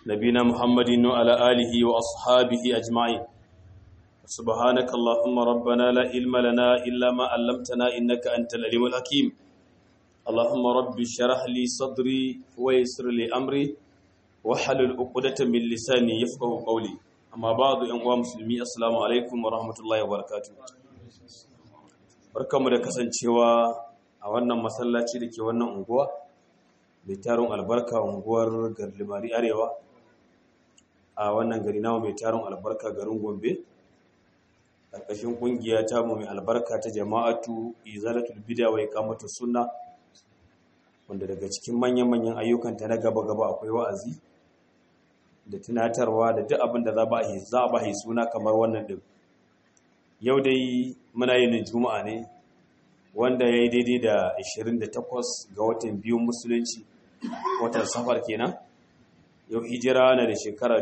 نبينا محمد وعلى آله وأصحابه أجمعين سبحانك اللهم ربنا لا علم لنا إلا ما علمتنا إنك أنت العليم الحكيم اللهم رب اشرح لي صدري ويسر لي أمري وحلل عقدة من لساني يفقه قولي أما بعد أيها مسلمي السلام عليكم ورحمة الله وبركاته barkamu da kasancewa a wannan masallaci da ke wannan unguwa mai tarin albarka unguwar garlimari arewa a wannan gari namu mai tarin albarka garin gombe ƙarƙashin ƙungiya ta mu mai albarka ta jama'atu izalatul bida wa iqamatu sunna wanda daga cikin manyan-manyan ayyukanta na gaba-gaba akwai wa'azi da tunatarwa da duk abin da za a ba suna kamar wannan din yau dai muna yin juma'a ne wanda ya yi daidai da 28 ga watan biyun musulunci watan safar kenan yau hijira na da shekara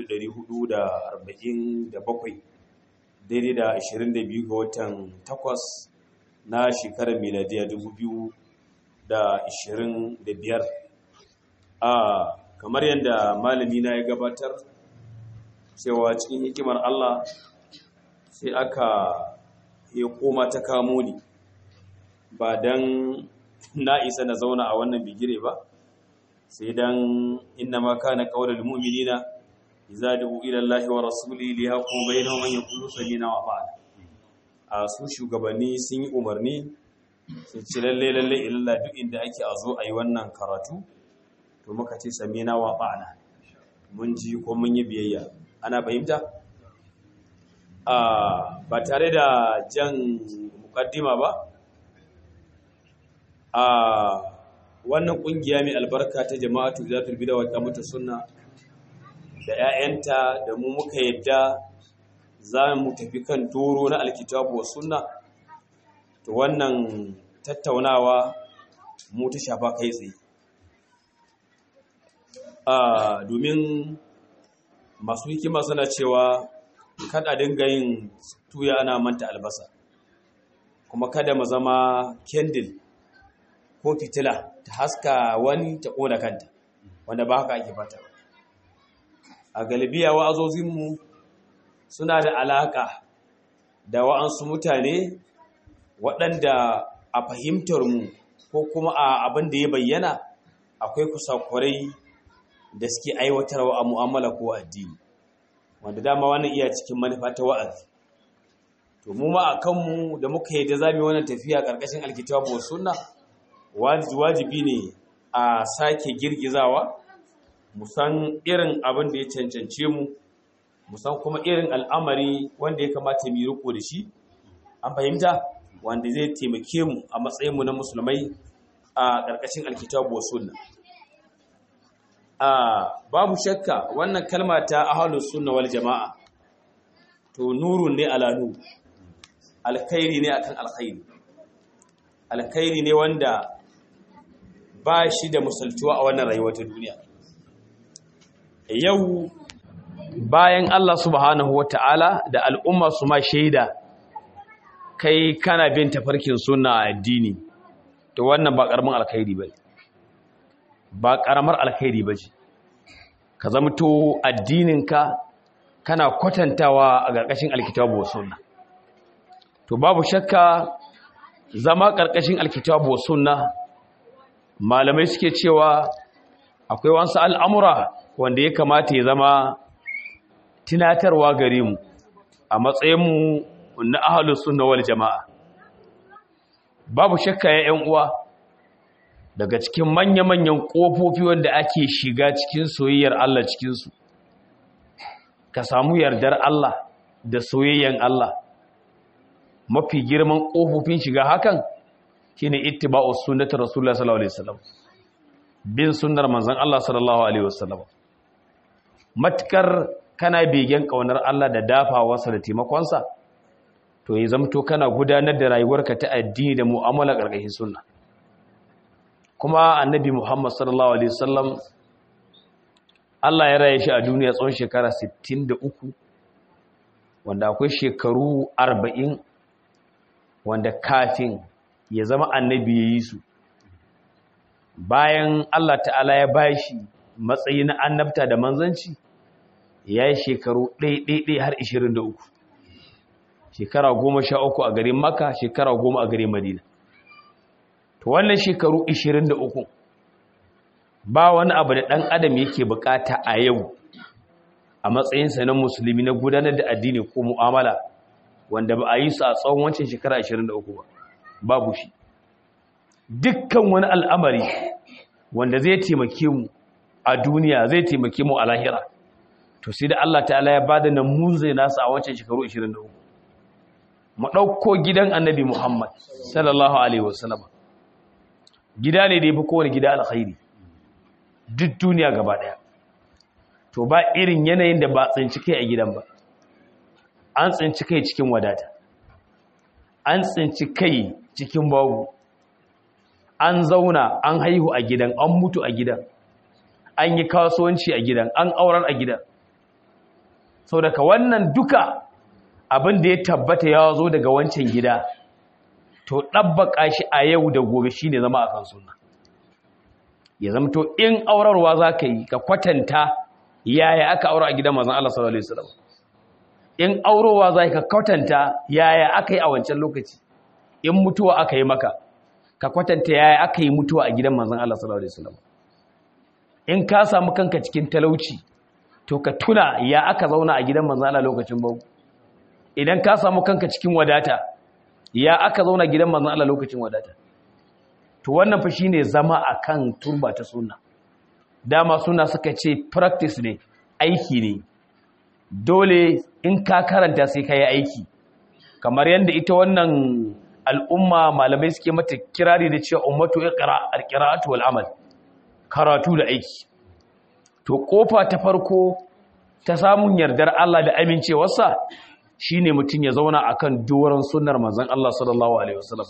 447 daidai da 22 ga watan 8 na shekarar miladiya 2025 a kamar yadda malami na ya gabatar cewa cikin hikimar Allah sai aka ya koma ta kamo ni ba don na isa na zauna a wannan bigire ba sai don inna ma kana qaulul mu'minina idza du'u ila Allahi wa rasulihi li yaqum bainahum an yaqulu sami'na wa ata'na a su shugabanni sun yi umarni sun ci lalle lalle illa duk inda ake a zo a yi wannan karatu to muka ce sami'na wa ata'na mun ji ko mun yi biyayya ana fahimta ba tare da jan mukaddima ba a wannan kungiya mai albarka ta jama'atu zatul bid'a wa qamatu sunna da 'ya'yanta da mu muka yadda za mu tafi kan toro na alkitabu wa sunna to wannan tattaunawa mu ta shafa kai tsaye a domin masu hikima suna cewa kada dinga yin tuya ana manta albasa kuma kada mu zama kendil ko fitila ta haska wani ta ƙona kanta wanda ba haka ake fata a galibiya wa'azozinmu suna da alaƙa da wa'ansu mutane waɗanda a fahimtarmu ko kuma a abin da ya bayyana akwai kusakurai da suke aiwatarwa a mu'amala ko addini wanda dama wannan iya cikin manufa ta wa'azi to mu ma a kanmu da muka yi da zamu wannan tafiya karkashin alkitabu wa sunna wajibi ne a sake girgizawa mu san irin abin da ya cancance mu mu san kuma irin al'amari wanda ya kamata mu riko da shi an fahimta wanda zai taimake mu a matsayin mu na musulmai a karkashin alkitabu wa sunna a babu shakka wannan kalma ta ahlus sunna wal jamaa to nurun ne ala nur alkhairi ne akan alkhairi alkhairi ne wanda ba shi da musaltuwa a wannan rayuwar ta duniya yau bayan Allah subhanahu wata'ala da al'umma su ma shaida kai kana bin tafarkin sunna a addini to wannan ba karamin alkhairi bane ba karamar alkhairi bace ka zamto addininka kana kwatantawa a ƙarƙashin alkitabu wa sunna to babu shakka zama ƙarƙashin alkitabu wa sunna malamai suke cewa akwai wasu al'amura wanda ya kamata ya zama tunatarwa gare mu a matsayinmu na ahalus sunna wal jama'a babu shakka ya ‘yan uwa daga cikin manya-manyan ƙofofi wanda ake shiga cikin soyayyar Allah cikinsu ka samu yardar Allah da soyayyan Allah mafi girman ƙofofin shiga hakan shine ittiba'u sunnati rasulullah sallallahu alaihi wasallam bin sunnar manzon Allah sallallahu alaihi wasallam matkar kana begen kaunar Allah da dafawarsa da taimakonsa to ya zamto kana gudanar da rayuwarka ta addini da mu'amala ƙarƙashin sunna kuma annabi Muhammad sallallahu alaihi wasallam Allah ya raye shi a duniya tsawon shekara 63 wanda akwai shekaru 40 wanda kafin ya zama annabi ya yi su bayan Allah ta'ala ya bashi matsayi na annabta da manzanci ya yi shekaru ɗaiɗaiɗai har 23 shekara goma sha uku a garin maka shekara goma a garin madina to wannan shekaru 23 ba wani abu da ɗan adam yake bukata a yau a matsayinsa na musulmi na gudanar da addini ko mu'amala wanda ba a yi su a tsawon wancan shekara 23 ba babu shi dukkan wani al'amari wanda zai taimake mu a duniya zai taimake mu a lahira to sai da Allah ta'ala ya bada namuzai nasu a wancan shekaru 23 mu ɗauko gidan annabi Muhammad sallallahu alaihi wasallam gida ne da ya fi kowane gida alkhairi duk duniya gaba ɗaya to ba irin yanayin da ba tsinci kai a gidan ba an tsinci kai cikin wadata an tsinci kai cikin babu an zauna an haihu a gidan an mutu a gidan an yi kasuwanci a gidan an aurar a gidan sau daga wannan duka abin da ya tabbata ya zo daga wancan gida to ɗabbaƙa shi a yau da gobe shi ne zama a kan suna ya zama to in aurarwa za ka yi ka kwatanta yaya aka aura a gidan mazan Allah sallallahu Alaihi wasallam in aurowa za ka kwatanta yaya aka yi a wancan lokaci in mutuwa aka yi maka ka kwatanta yaya aka yi mutuwa a gidan mazan Allah sallallahu Alaihi wasallam in ka samu kanka cikin talauci to ka tuna ya aka zauna a gidan mazan Allah lokacin bau idan ka samu kanka cikin wadata ya aka zauna gidan mazan Allah lokacin wadata to wannan fa shine zama akan turba ta sunna dama suna suka ce practice ne aiki ne dole in ka karanta sai ka yi aiki kamar yadda ita wannan al'umma malamai suke mata kirari da cewa ummatu iqra al-qira'atu wal amal karatu da aiki to kofa ta farko ta samun yardar Allah da amincewarsa shine mutum ya zauna akan doron sunnar manzon Allah sallallahu alaihi wasallam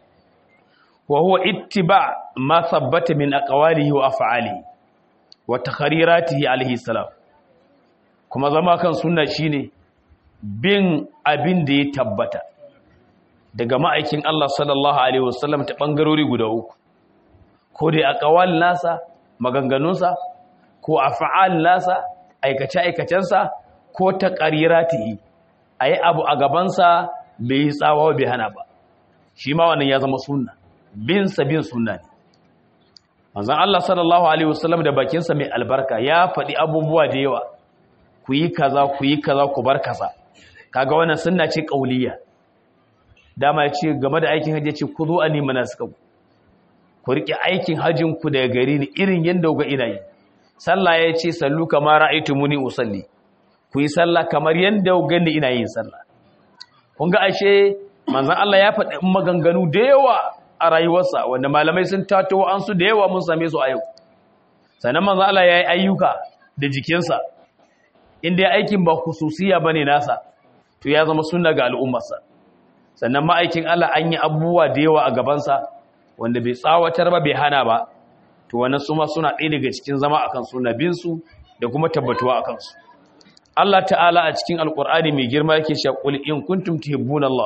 wa huwa ittiba ma thabbata min aqwalihi wa af'alihi wa takhariratihi alaihi salam kuma zama kan sunna shine bin abin da ya tabbata daga ma'aikin Allah sallallahu alaihi wasallam ta bangarori guda uku ko dai aqwal nasa maganganunsa ko af'al nasa aikace aikacensa ko taqariratihi ayi abu a gabansa bai tsawa bai hana ba shi ma wannan ya zama sunna bin sa bin sunna ne manzon Allah sallallahu alaihi wasallam da bakinsa mai albarka ya faɗi abubuwa da yawa ku yi kaza ku yi kaza ku bar kaza kaga wannan sunna ce kauliya dama ya ce game da aikin hajji ce ku zo a nima na suka ku riƙe aikin hajjin ku daga gari ni irin yadda ga ina yi sallah ya ce sallu kamar ra'aitu muni usalli ku yi sallah kamar yadda ga ni ina yin sallah kun ga ashe manzon Allah ya faɗi maganganu da yawa a rayuwarsa wanda malamai sun tato an su da yawa mun same su a yau sannan manzon Allah ya yi ayyuka da jikinsa inda aikin ba khususiya bane nasa to ya zama sunna ga al'ummarsa sannan ma'aikin Allah an yi abubuwa da yawa a gabansa wanda bai tsawatar ba bai hana ba to wannan su ma suna ɗaya daga cikin zama akan sunabin su da kuma tabbatuwa akan su Allah ta'ala a cikin alqur'ani mai girma yake cewa qul in kuntum tuhibbuna Allah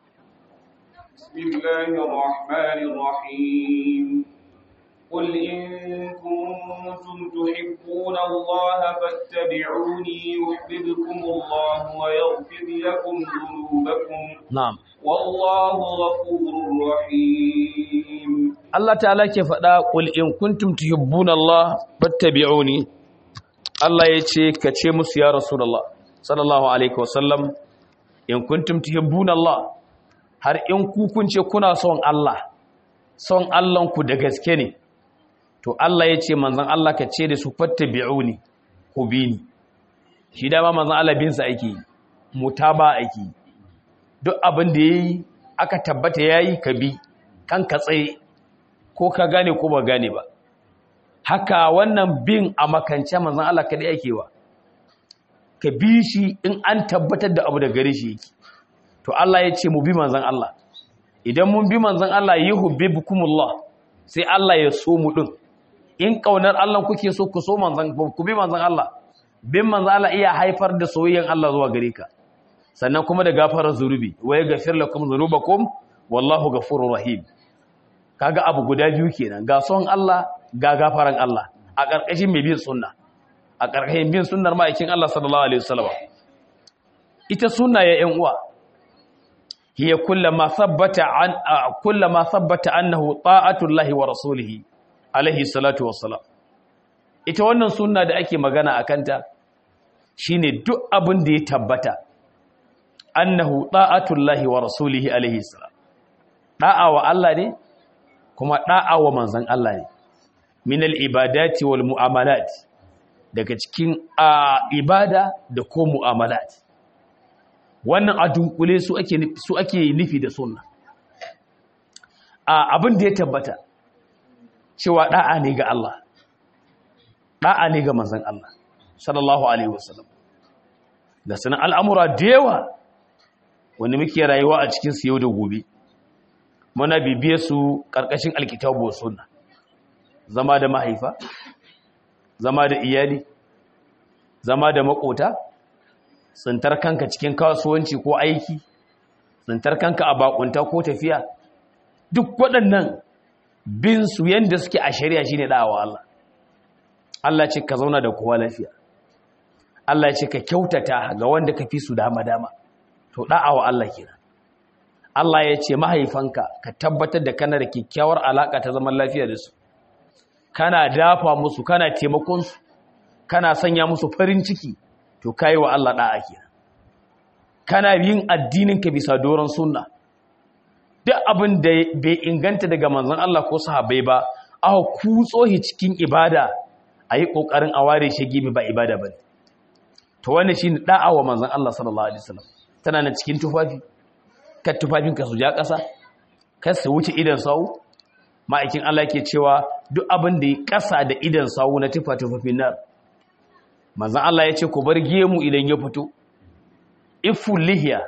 bismillahir rahmanir rahim قل إن كنتم تحبون الله فاتبعوني يحببكم الله ويغفر لكم ذنوبكم na'am والله غفور رحيم Allah ta'ala ke faɗa qul in kuntum tuhibbuna Allah fattabi'uni Allah yace ka ce musu ya rasulullah sallallahu alaihi wasallam in kuntum tuhibbuna Allah har in ku kun ce kuna son Allah son Allah ku da gaske ne to Allah yace manzon Allah ka ce da su fattabi'uni ku bi ni shi dama manzon Allah bin sa ake yi, mutaba ake yi. duk abin da yayi aka tabbata yayi ka bi kan ka tsaye ko ka gane ko ba gane ba haka wannan bin a makance manzon Allah kada yake wa ka bi shi in an tabbatar da abu da gare shi yake to Allah ya ce mu bi manzon Allah idan mun bi manzon Allah yuhibbukumullah sai Allah ya so mu din in kaunar Allah kuke so ku so manzon ku bi manzon Allah bin manzon Allah iya haifar da soyayyen Allah zuwa gare ka sannan kuma da gafarar zunubi wa yaghfir lakum dhunubakum wallahu ghafurur rahim kaga abu guda biyu kenan ga son Allah ga gafaran Allah a ƙarƙashin mai bin sunna a ƙarƙashin bin sunnar ma'aikin Allah sallallahu alaihi wasallam ita sunna ya ƴan uwa hiya kullama thabbata an kullama thabbata annahu ta'atullahi wa rasulihi alaihi salatu wassalam ita wannan sunna da ake magana akanta shine duk abin da ya tabbata annahu ta'atullahi wa rasulihi alaihi salam da'a wa Allah ne kuma da'a wa manzon Allah ne min al-ibadati wal mu'amalat daga cikin ibada da ko mu'amalat wannan a dunkule su ake su ake nufi da sunna a abin da ya tabbata cewa da'a ne ga Allah da'a ne ga manzon Allah sallallahu alaihi wasallam da sanan al'amura da yawa wanda muke rayuwa a cikin su yau da gobe muna bibiye su karkashin alkitabu wa sunna zama da mahaifa zama da iyali zama da makota tsintar kanka cikin kasuwanci ko aiki tsintar kanka a bakunta ko tafiya duk waɗannan bin su yanda suke a shari'a shine da'awa Allah Allah ce ka zauna da kowa lafiya Allah ce ka kyautata ga wanda ka fi su dama dama to da'awa Allah kenan Allah ya ce mahaifanka ka tabbatar da kana da kyakkyawar alaka ta zaman lafiya da su kana dafa musu kana taimakon su kana sanya musu farin ciki to kai wa Allah da'a kenan kana yin addinin ka bisa doron sunna duk abin da bai inganta daga manzon Allah ko sahabbai ba aka kutso shi cikin ibada ayi kokarin a ware shi gibi ba ibada bane to wannan shine da'a wa manzon Allah sallallahu alaihi wasallam tana na cikin tufafi ka tufafin ka su ja ƙasa kar su wuce idan sawu ma'aikin Allah ke cewa duk abin da ya ƙasa da idan sawu na tufa tufafin nan manzon Allah ya ce ku bar gemu idan ya fito iful lihiya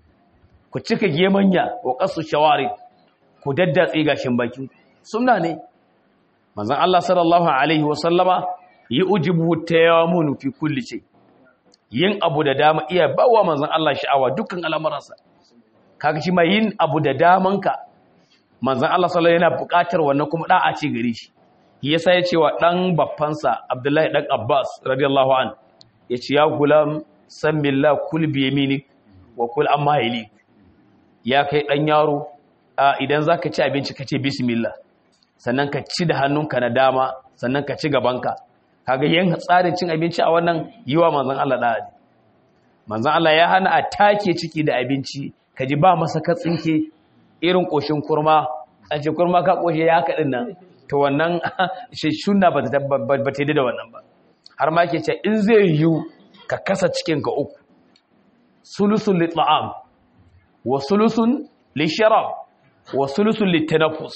ku cika gemanya wa qasu shawari ku daddatse gashin baki sunna ne manzon Allah sallallahu alaihi wasallama yi ujibu tayammunu fi kulli shay yin abu da dama iya bawa manzon Allah sha'awa dukkan al'amuransa kaga shi mai yin abu da damanka manzon Allah sallallahu yana buƙatar wannan kuma da'a ce gare shi yasa ya ce wa dan baffansa Abdullahi dan Abbas radiyallahu an yace ya gulam sammillah kul bi yaminik wa kul amma yalik ya kai dan yaro idan zaka ci abinci ka ce bismillah sannan ka ci da hannunka na dama sannan ka ci gabanka kaga yin tsarin cin abinci a wannan yiwa manzon Allah da ne manzon Allah ya hana a take ciki da abinci kaji ba masa katsinke irin koshin kurma an ce kurma ka koshe ya kadin nan to wannan shi sunna ba ta ba ta da wannan ba har ma yake ce in zai yiwu ka kasa cikin ka uku sulusun li ta'am wa sulusun li sharab wa sulusun li tanaffus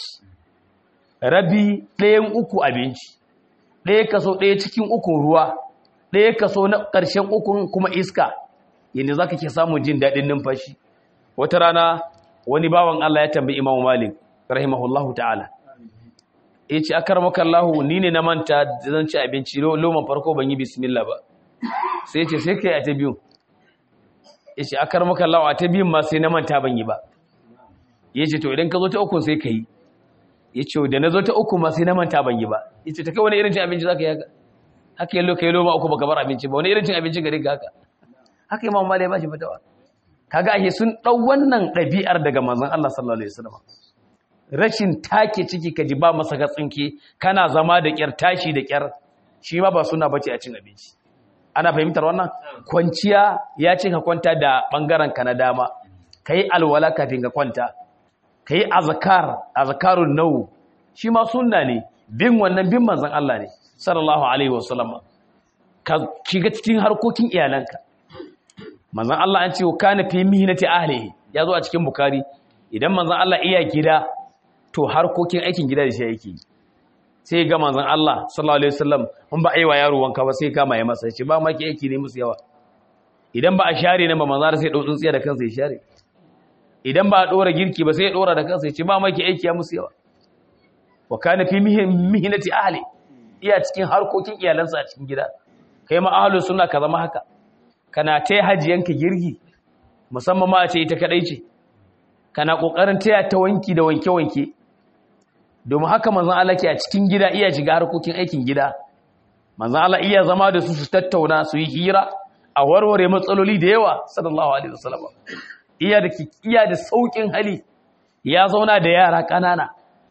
rabi ɗayan uku abinci ɗaya kaso ɗaya cikin ukun ruwa ɗaya kaso na ƙarshen ukun kuma iska yadda za ka ke samun jin daɗin numfashi wata rana wani bawan Allah ya tambayi imamu malik rahimahullahu ta'ala ya ce akar makallahu ni ne na manta zan ci abinci loman farko ban yi bismillah ba sai ce sai kai a ta biyun ya ce akar makallahu a ta biyun ma sai na manta ban yi ba ya ce to idan ka zo ta ukun sai ka yi ya ce da na zo ta uku ma sai na manta ban yi ba ya ce ta kai wani irin cin abinci za ka yi haka haka yi loka yi loma uku baka bar abinci ba wani irin cin abinci gari ga haka haka yi mamma ya ba shi fatawa kaga ake sun ɗau wannan ɗabi'ar daga manzon Allah sallallahu alaihi wasallam rashin take ciki ka ji ba masa ka tsinke kana zama da kyar tashi da kyar shi ma ba suna bace a cin abinci ana fahimtar wannan kwanciya ya ce ka kwanta da bangaren ka na dama kai alwala kafin ka kwanta ka yi azakar azakarun nau shi ma sunna ne bin wannan bin manzan Allah ne sallallahu alaihi wasallam ka shiga cikin harkokin iyalanka manzan Allah an ce wa kana fi mihnati ahlihi ya zo a cikin bukari idan manzan Allah iya gida to harkokin aikin gida da shi yake sai ga manzan Allah sallallahu alaihi wasallam mun ba aiwa yaro wanka ba sai kama ya masa ce ba ma ki aiki ne musu yawa idan ba a share ne ba manzan sai dau tsuntsiya da kansa ya share idan ba a ɗora girki ba sai ya ɗora da kansa ya ce ba maki aiki ya musu yawa wa kana fi mihinati ahli iya cikin harkokin iyalansa a cikin gida kai ma ahlus sunna ka zama haka kana ta hajiyanka girki musamman ma a ce ita kadai ce kana kokarin taya ta wanki da wanke wanke domin haka manzon Allah ke a cikin gida iya shiga harkokin aikin gida manzan Allah iya zama da su su tattauna su yi hira a warware matsaloli da yawa sallallahu alaihi wasallam iya da iya da saukin hali ya zauna da yara ƙanana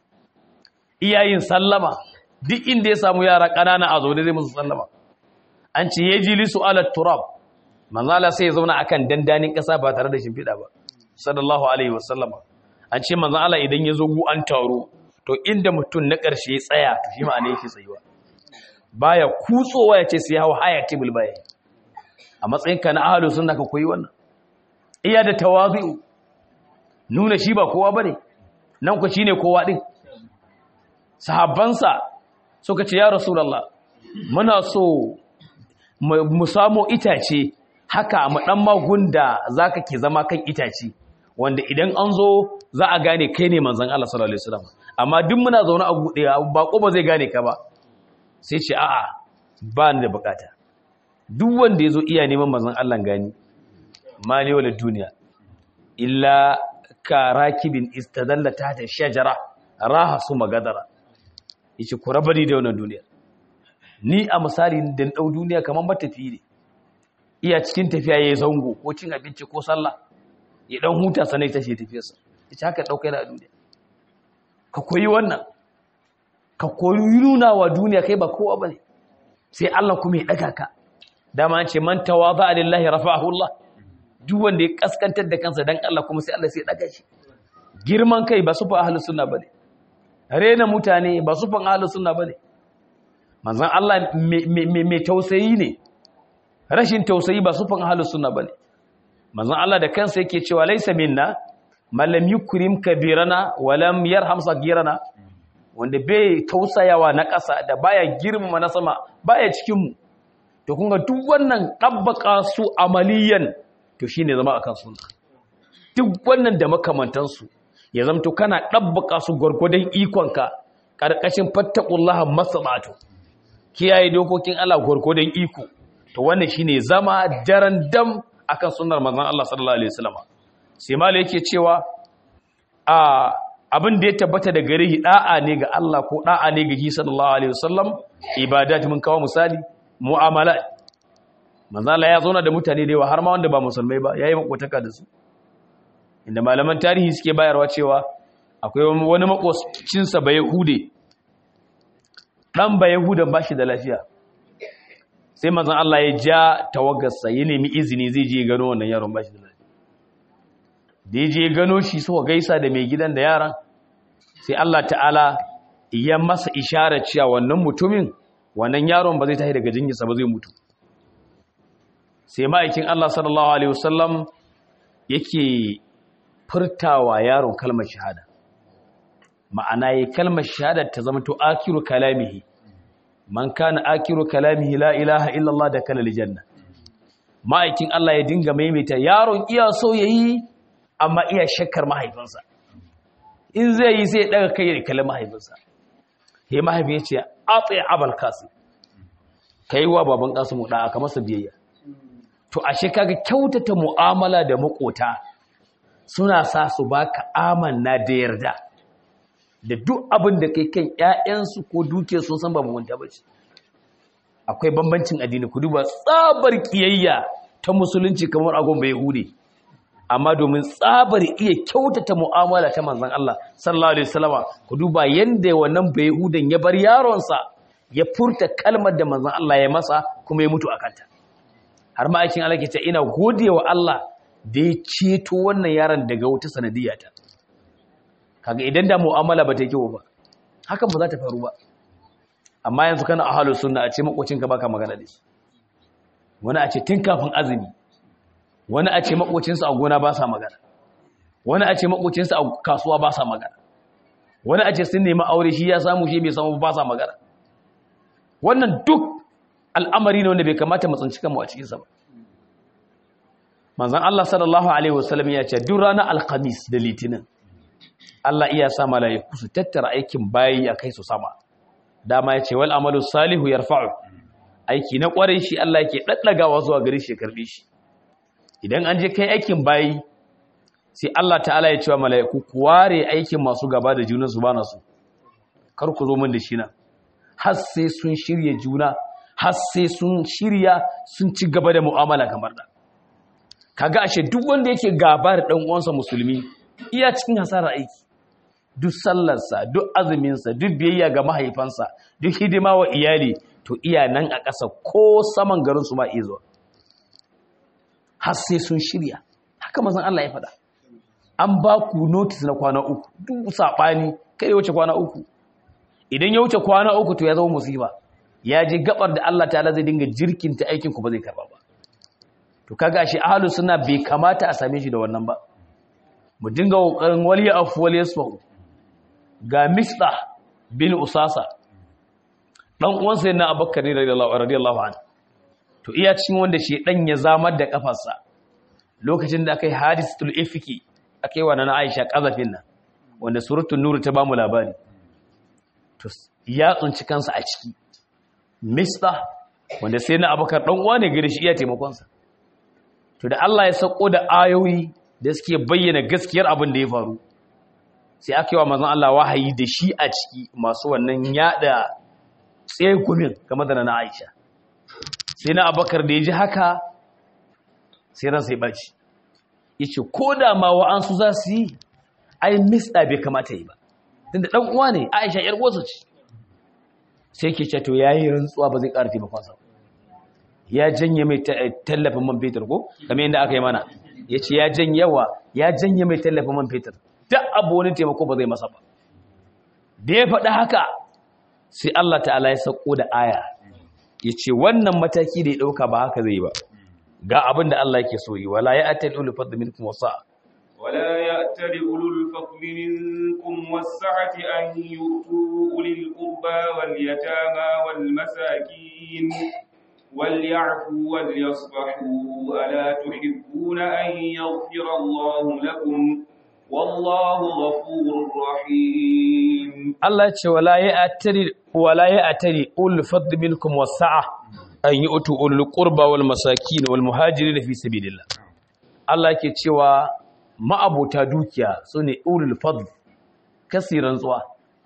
iya yin sallama duk inda ya samu yara ƙanana a zaune zai musu sallama an ce ya ji lisu ala turab manzan Allah sai ya zauna akan dandanin ƙasa ba tare da shimfiɗa ba sallallahu alaihi wasallam an ce manzan Allah idan ya zo gu an taro to inda mutum na ƙarshe ya tsaya to shi ma'ana yake tsayuwa baya kutsowa ya ce sai hawa haya tibul baya a matsayin ka na ahalu sunna ka koyi wannan iya da tawazu nuna shi ba kowa bane nan ku shine kowa din sahabbansa suka ce ya rasulullah muna so mu samu itace haka mu dan magunda zaka ke zama kan itace wanda idan an zo za a gane kai ne manzon Allah sallallahu alaihi wasallam amma duk muna zaune a gude bako ba zai gane ka ba sai ce a'a ba ni da bukata duk wanda ya zo iya neman manzon Allah gani mali wala duniya illa ka rakibin istadalla ta ta shajara raha su magadara yace ku raba ni da wannan duniya ni a misali da dau duniya kamar matafi ne iya cikin tafiya yayi zango ko cin abinci ko sallah ya dan huta sanai tashi tafiyarsa yace haka daukai da duniya ka koyi wannan ka koyi nuna wa duniya kai ba kowa bane sai Allah kuma ya daga ka dama an ce man tawadha lillahi rafa'ahu Allah duk wanda ya kaskantar da kansa dan Allah kuma sai Allah sai ya daga shi girman kai ba sufan ahlus sunna bane rena mutane ba sufan ahlus sunna bane manzon Allah mai tausayi ne rashin tausayi ba sufan ahlus sunna bane manzon Allah da kansa yake cewa laysa minna man lam yukrim kabirana wa lam yarham sagirana wanda bai tausayawa na ƙasa da baya girmama na sama baya cikin mu to kun ga duk wannan dabbaka su amaliyan to shine zama akan sunna duk wannan da makamantansu ya zamto kana dabbaka su gurgurdan ikonka karkashin fattaqullaha masabatu kiyaye dokokin Allah gurgurdan iko to wannan shine zama daren dam akan sunnar manzon Allah sallallahu alaihi wasallam sai malai yake cewa a abin da ya tabbata da gare da'a ne ga Allah ko da'a ne ga Shi sallallahu alaihi wasallam ibadat mun kawo misali mu'amala manzo Allah ya zauna da mutane da yawa har ma wanda ba musulmai ba yayi makotaka da su inda malaman tarihi suke bayarwa cewa akwai wani makocin sa ba yahude dan ba yahudan bashi da lafiya sai manzon Allah ya ja tawaggarsa ya nemi izini zai je gano wannan yaron bashi da lafiya da ya je gano shi suka gaisa da mai gidan da yaran sai Allah ta'ala ya masa isharar cewa wannan mutumin wannan yaron ba zai tashi daga jinginsa ba zai mutu sai ma'aikin Allah sallallahu alaihi wasallam yake furtawa yaron kalmar shahada ma'ana yi kalmar shahada ta zama to akiru kalamihi man kana akiru kalamihi la ilaha illallah da kana aljanna ma'aikin Allah ya dinga maimaita yaron iya so yayi amma iya shakkar mahaifinsa in zai yi sai daga kai da kalmar mahaifinsa he mahaifin ya ce atsi abal qasim kai wa baban qasim da aka masa biyayya to ashe kaga kyautata mu'amala da makota suna sa su baka amanna da yarda da duk abin da kai kan ƴaƴansu ko duke sun san ba mugunta bace akwai bambancin addini ku duba tsabar kiyayya ta musulunci kamar agon bai hude amma domin tsabar iya kyautata mu'amala ta manzon Allah sallallahu alaihi wasallama ku duba yanda wannan bai hudan ya bar yaronsa ya furta kalmar da manzon Allah ya masa kuma ya mutu akanta har ma aikin Allah ke ce ina godewa Allah da ya ceto wannan yaron daga wata sanadiyata kaga idan da mu'amala ba ta yi kyau ba hakan ba za ta faru ba amma yanzu kana ahlus sunna a ce makocinka baka magana da shi wani a ce tun kafin azumi wani a ce makocinsa a gona ba sa magana wani a ce makocinsa a kasuwa ba sa magana wani a ce sun nemi aure shi ya samu shi bai samu ba sa magana wannan duk al'amari ne wanda bai kamata mu tsinci kanmu a cikinsa ba manzon Allah sallallahu alaihi wasallam ya ce duk ranar alkhamis da litinin Allah iya sa malaiku su tattara aikin bayi a kai su sama dama ya ce wal amalu salihu yarfa'u aiki na kwarai shi Allah yake daddagawa zuwa gare shi karbe shi idan an je kai aikin bayi sai Allah ta'ala ya ce wa malaiku ku ware aikin masu gaba da junan su bana su kar ku zo min da shi na har sai sun shirye juna har sai sun shirya sun ci gaba da mu'amala kamar da kaga ashe duk wanda yake gaba da dan uwansa musulmi iya cikin hasara aiki duk sallarsa duk azuminsa duk biyayya ga mahaifansa duk hidima wa iyali to iya nan a ƙasa ko saman garin su ma iya zuwa har sai sun shirya haka mazan Allah ya faɗa an ba ku notice na kwana uku duk saɓani kai ya wuce kwana uku idan ya wuce kwana uku to ya zama musiba ya je gabar da Allah ta'ala zai dinga jirkinta aikin ku ba zai karba ba to kaga shi ahlus sunna bai kamata a same shi da wannan ba mu dinga kokarin waliya afu waliya yasfu ga misda bin usasa dan uwan sai na abubakar ne radiyallahu radiyallahu anhu to iya cikin wanda shi dan ya zamar da kafarsa lokacin da akai hadisatul ifki akai wa na Aisha kazafin nan wanda suratul nur ta bamu labari to ya tsunci kansa a ciki mista wanda sai na abubakar dan uwa ne gare shi iya taimakon sa to da Allah ya sako da ayoyi da suke bayyana gaskiyar abin da ya faru sai aka yi wa manzon Allah wahayi da shi a ciki masu wannan yada tsekumin game da na Aisha sai na abakar da ya ji haka sai ran sai baci yace ko da ma wa'ansu za su yi ai mista bai kamata yi ba tunda dan uwa ne Aisha yar uwarsa ce sai ke ce to yayi rantsuwa ba zai ƙara taimakon sa ya janye mai tallafin man fetur ko kamar yadda aka yi mana yace ya janyewa ya janye mai tallafin man fetur duk abu wani taimako ba zai masa ba da ya faɗi haka sai Allah ta'ala ya sako da aya ya ce wannan mataki da ya ɗauka ba haka zai ba ga abin da Allah yake so yi wala ya atal ulu fadl minkum wasa ولا يأتل أولو الفضل منكم والسعة أن يؤتوا أولي القربى واليتامى والمساكين وليعفوا وليصفحوا ألا تحبون أن يغفر الله لكم والله غفور رحيم Allah ya ce wala ya atari wala ya atari ul fadl minkum wasa'a an yu'tu ul qurba wal masakin wal muhajirin fi sabilillah Allah yake cewa ma'abota dukiya sune ulul fadl kasiran tsuwa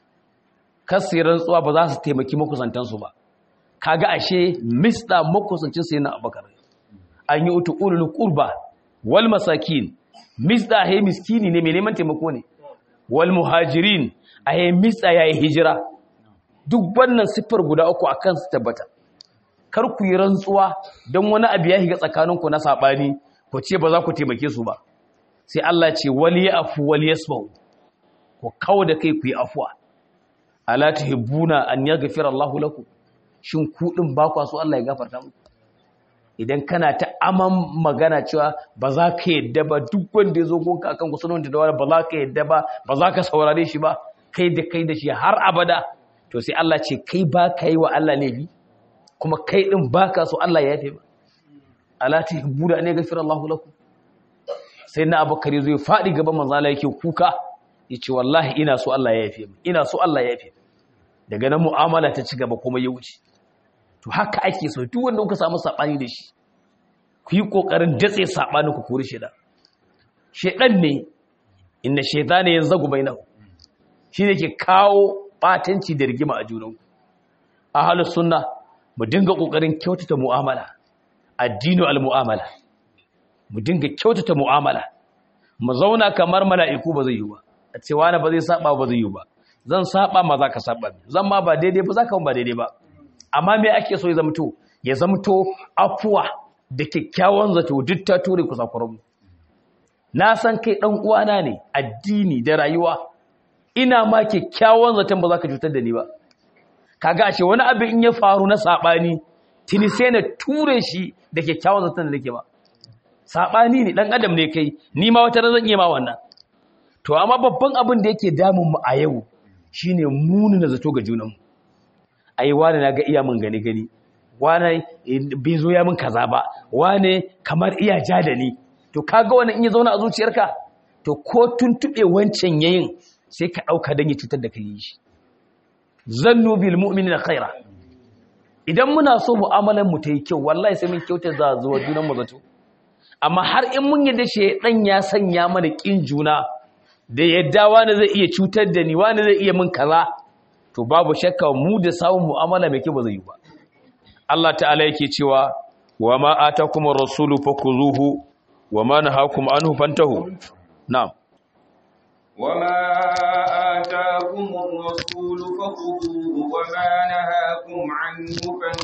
kasiran tsuwa ba za su taimaki makusantan su ba kaga ashe mista makusancin sai na abakar an yu'tu ulul qurba wal masakin mista he miskini ne mai neman taimako ne wal muhajirin a yi mitsa ya yi hijira duk wannan siffar guda uku a kan su tabbata kar ku yi rantsuwa don wani abu ya higa tsakaninku na saɓani ku ce ba za ku taimake su ba sai Allah ce wali ya afu wali ya sau ku kawo da kai ku yi afuwa ala ta hibbuna an ya gafira Allah laku shin kuɗin ba kwa so Allah ya gafarta muku idan kana ta aman magana cewa ba za ka yadda ba duk wanda ya zo gonka akan kusurin da wani ba za ka yadda ba ba za ka saurare shi ba kai da kai da shi har abada to sai Allah ce kai ba ka yi wa Allah laifi kuma kai din ba ka so Allah ya yafe ba ala ta buda ne gafir Allahu lakum sai na abakari zai faɗi gaban manzo Allah yake kuka yace wallahi ina so Allah ya yafe mu ina so Allah ya yafe daga nan mu'amala ta ci gaba kuma ya wuce to haka ake so duk wanda kuka samu sabani da shi ku yi kokarin datse sabani ku kore shi da shedan ne inna shaytana yanzagu bainahu shi ne ke kawo batanci da rigima a junanku a halin sunna mu dinga ƙoƙarin kyautata mu'amala addinu al-mu'amala mu dinga kyautata mu'amala mu zauna kamar mala'iku ba zai yi ba a ce wani ba zai saba ba zai yi ba zan saba ma za ka saba zan ma ba daidai ba za ka ba daidai ba amma me ake so ya zamto ya zamto afuwa da kyakkyawan zato duk ta ture ku sakwaron na san kai dan uwana ne addini da rayuwa ina ma kyakkyawan zaton ba za ka cutar da ni ba kaga ashe wani abin in ya faru na sabani tuni sai na ture shi da kyakkyawan zaton da nake ba sabani ne dan adam ne kai ni ma wata zan iya ma wannan to amma babban abin da yake damun mu a yau shine muni na zato ga junan mu ai wani na ga iya mun gani gani wani bai zo ya mun kaza ba wani kamar iya ja da ni to kaga wannan in ya zauna a zuciyarka to ko tuntube wancan yayin sai ka ɗauka don yi cutar da ka yi shi zannu bil mu'minina khaira idan muna so mu'amalar mu ta yi kyau wallahi sai mun kyauta za zuwa junan mu zato amma har in mun yadda shedan ya sanya mana kin juna da yadda wani zai iya cutar da ni wani zai iya min kaza to babu shakka mu da samun mu'amala mai kyau ba zai yi ba Allah ta'ala yake cewa wa ma atakum ar-rasulu fakuzuhu wa ma nahakum anhu fantahu na'am وما آتاكم الرسول فخذوه وما نهاكم عنه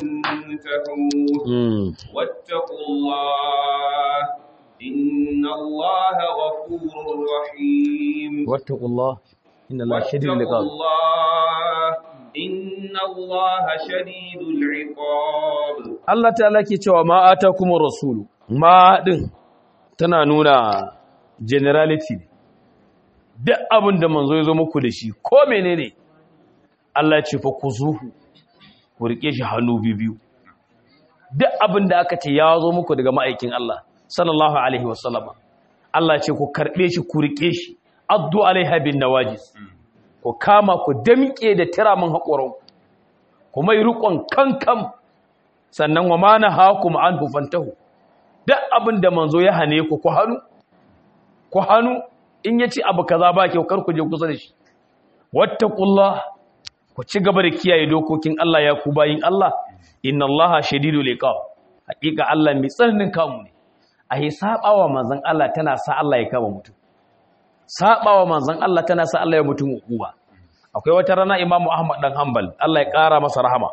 فانتهوا mm. واتقوا الله إن الله غفور رحيم wattaqullah inna allaha shadidul واتقوا iqab الله إن الله شديد العقاب Allah ta'ala ke cewa ma atakum ar-rasulu ma din tana nuna generality ne duk abin da manzo ya zo muku da shi ko menene Allah ya ce fa kuzuhu ku rike shi hannu biyu duk abin da aka ce ya zo muku daga ma'aikin Allah sallallahu alaihi wasallama Allah ya ce ku karbe shi ku rike shi addu alaiha bin nawajis ku kama ku damke da tiramin haƙoran ku mai rukon kankan sannan wa ma nahakum anhu fantahu duk abin da manzo ya hane ku ku hannu ku hannu in ya ci abu kaza ba kyau kar ku je kusa da shi wattaqullah ku ci gaba da kiyaye dokokin Allah ya ku bayin Allah inna Allaha shadidul iqab hakika Allah mai tsananin kamu ne a yi sabawa manzon Allah tana sa Allah ya kama mutum sabawa manzon Allah tana sa Allah ya mutum hukuma akwai wata rana Imam Ahmad dan Hanbal Allah ya kara masa rahama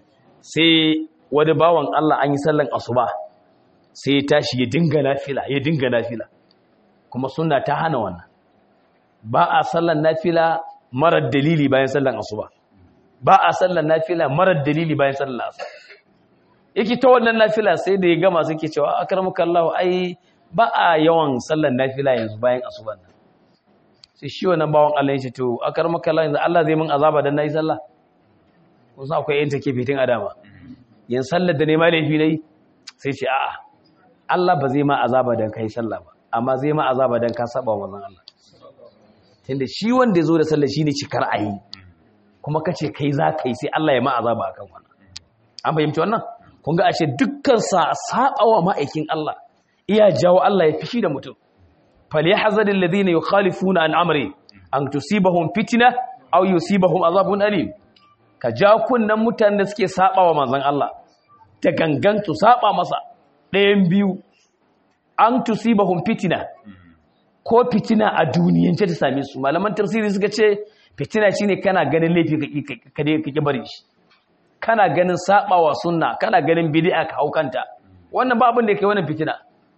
sai wani bawan Allah an yi sallan asuba sai ya tashi ya dinga nafila ya dinga nafila kuma sunna ta hana wannan ba a sallan nafila marar dalili bayan sallan asuba ba a sallan nafila marar dalili bayan sallan asuba yake ta wannan nafila sai da ya gama suke cewa akramuka Allah ai ba a yawan sallan nafila yanzu bayan asuba nan sai shi wannan bawan Allah ya ce to akramuka Allah yanzu Allah zai min azaba dan nayi sallah kusa akwai yin take fitin adama yin sallar da ne ma laifi nayi sai ce a'a Allah ba zai ma azaba dan kai sallah ba amma zai ma azaba dan ka saba wa manzon Allah tunda shi wanda yazo da sallah shine cikar ayi kuma kace kai za kai sai Allah ya ma azaba akan wannan an fahimci wannan kun ga ashe dukkan sa saba wa ma'aikin Allah iya jawo Allah ya fishi da mutum falyahzaril ladina yukhalifuna an amri an tusibahum fitna aw yusibahum azabun alim ka ja kunnan mutanen da suke saba wa manzon Allah da gangan su saba masa ɗayan biyu an tusibahum fitina ko fitina a duniyance ta same su malaman tafsiri suka ce fitina shine kana ganin laifi ka dai kake bari shi kana ganin sabawa sunna kana ganin bid'a ka haukanta wannan ba abin da yake wannan fitina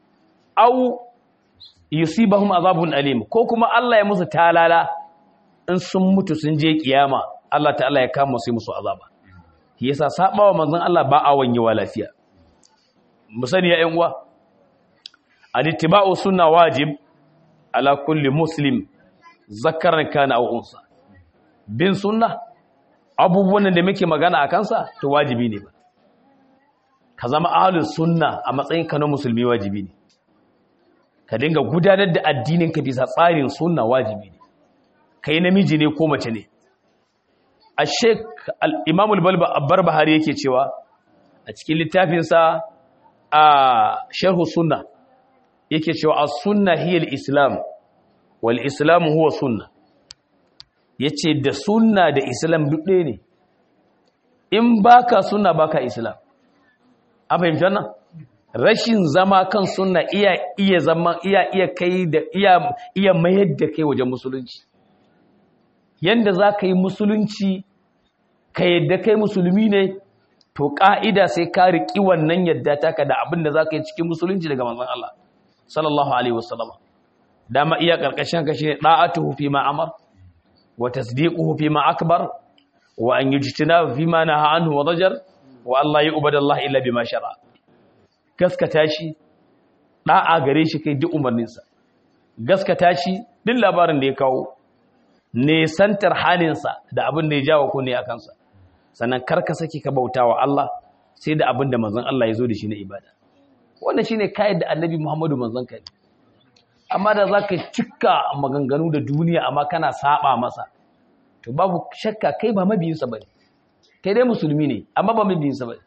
au yusibahum azabun alim ko kuma Allah ya musu talala in sun mutu sun je kiyama Allah ta'ala ya kama su musu azaba yasa sabawa manzon Allah ba a wanyewa lafiya mu sani ya ƴan uwa al-ittiba'u sunna wajib ala kulli muslim zakaran kana aw unsa bin sunna abubuwan da muke magana a kansa to wajibi ne ba ka zama ahlus sunna a matsayin ka na musulmi wajibi ne ka dinga gudanar da addinin ka bisa tsarin sunna wajibi ne kai namiji ne ko mace ne a sheik al-imam al-barbahari yake cewa a cikin littafinsa a sharhu sunna yake cewa as-sunna hiya al-islam wal islam huwa sunna yace da sunna da islam duk ɗaya ne in baka sunna baka islam an fahimci wannan rashin zama kan sunna iya iya zama iya iya kai da iya iya mayar da kai wajen musulunci yanda za ka yi musulunci ka yadda kai musulmi ne to ƙa'ida sai ka riƙi wannan yadda taka da abin da za ka yi cikin musulunci daga manzon Allah sallallahu alaihi wasallama dama iya ƙarƙashin ka shine da'atuhu fi ma amar wa tasdiquhu fi ma akbar wa an yujtina fi ma naha anhu wa dajar wa Allah yu'badallah illa bima shara gaskata shi da'a gare shi kai duk umarninsa gaskata shi duk labarin da ya kawo nesantar halinsa da abin da ya jawo ku ne a kansa sannan karka saki ka bauta wa Allah sai da abin da manzon Allah ya zo da shi na ibada wannan shine kayan da annabi Muhammadu manzon kai amma da zaka cika maganganu da duniya amma kana saba masa to babu shakka kai ba mabiyinsa bane kai dai musulmi ne amma ba mabiyinsa bane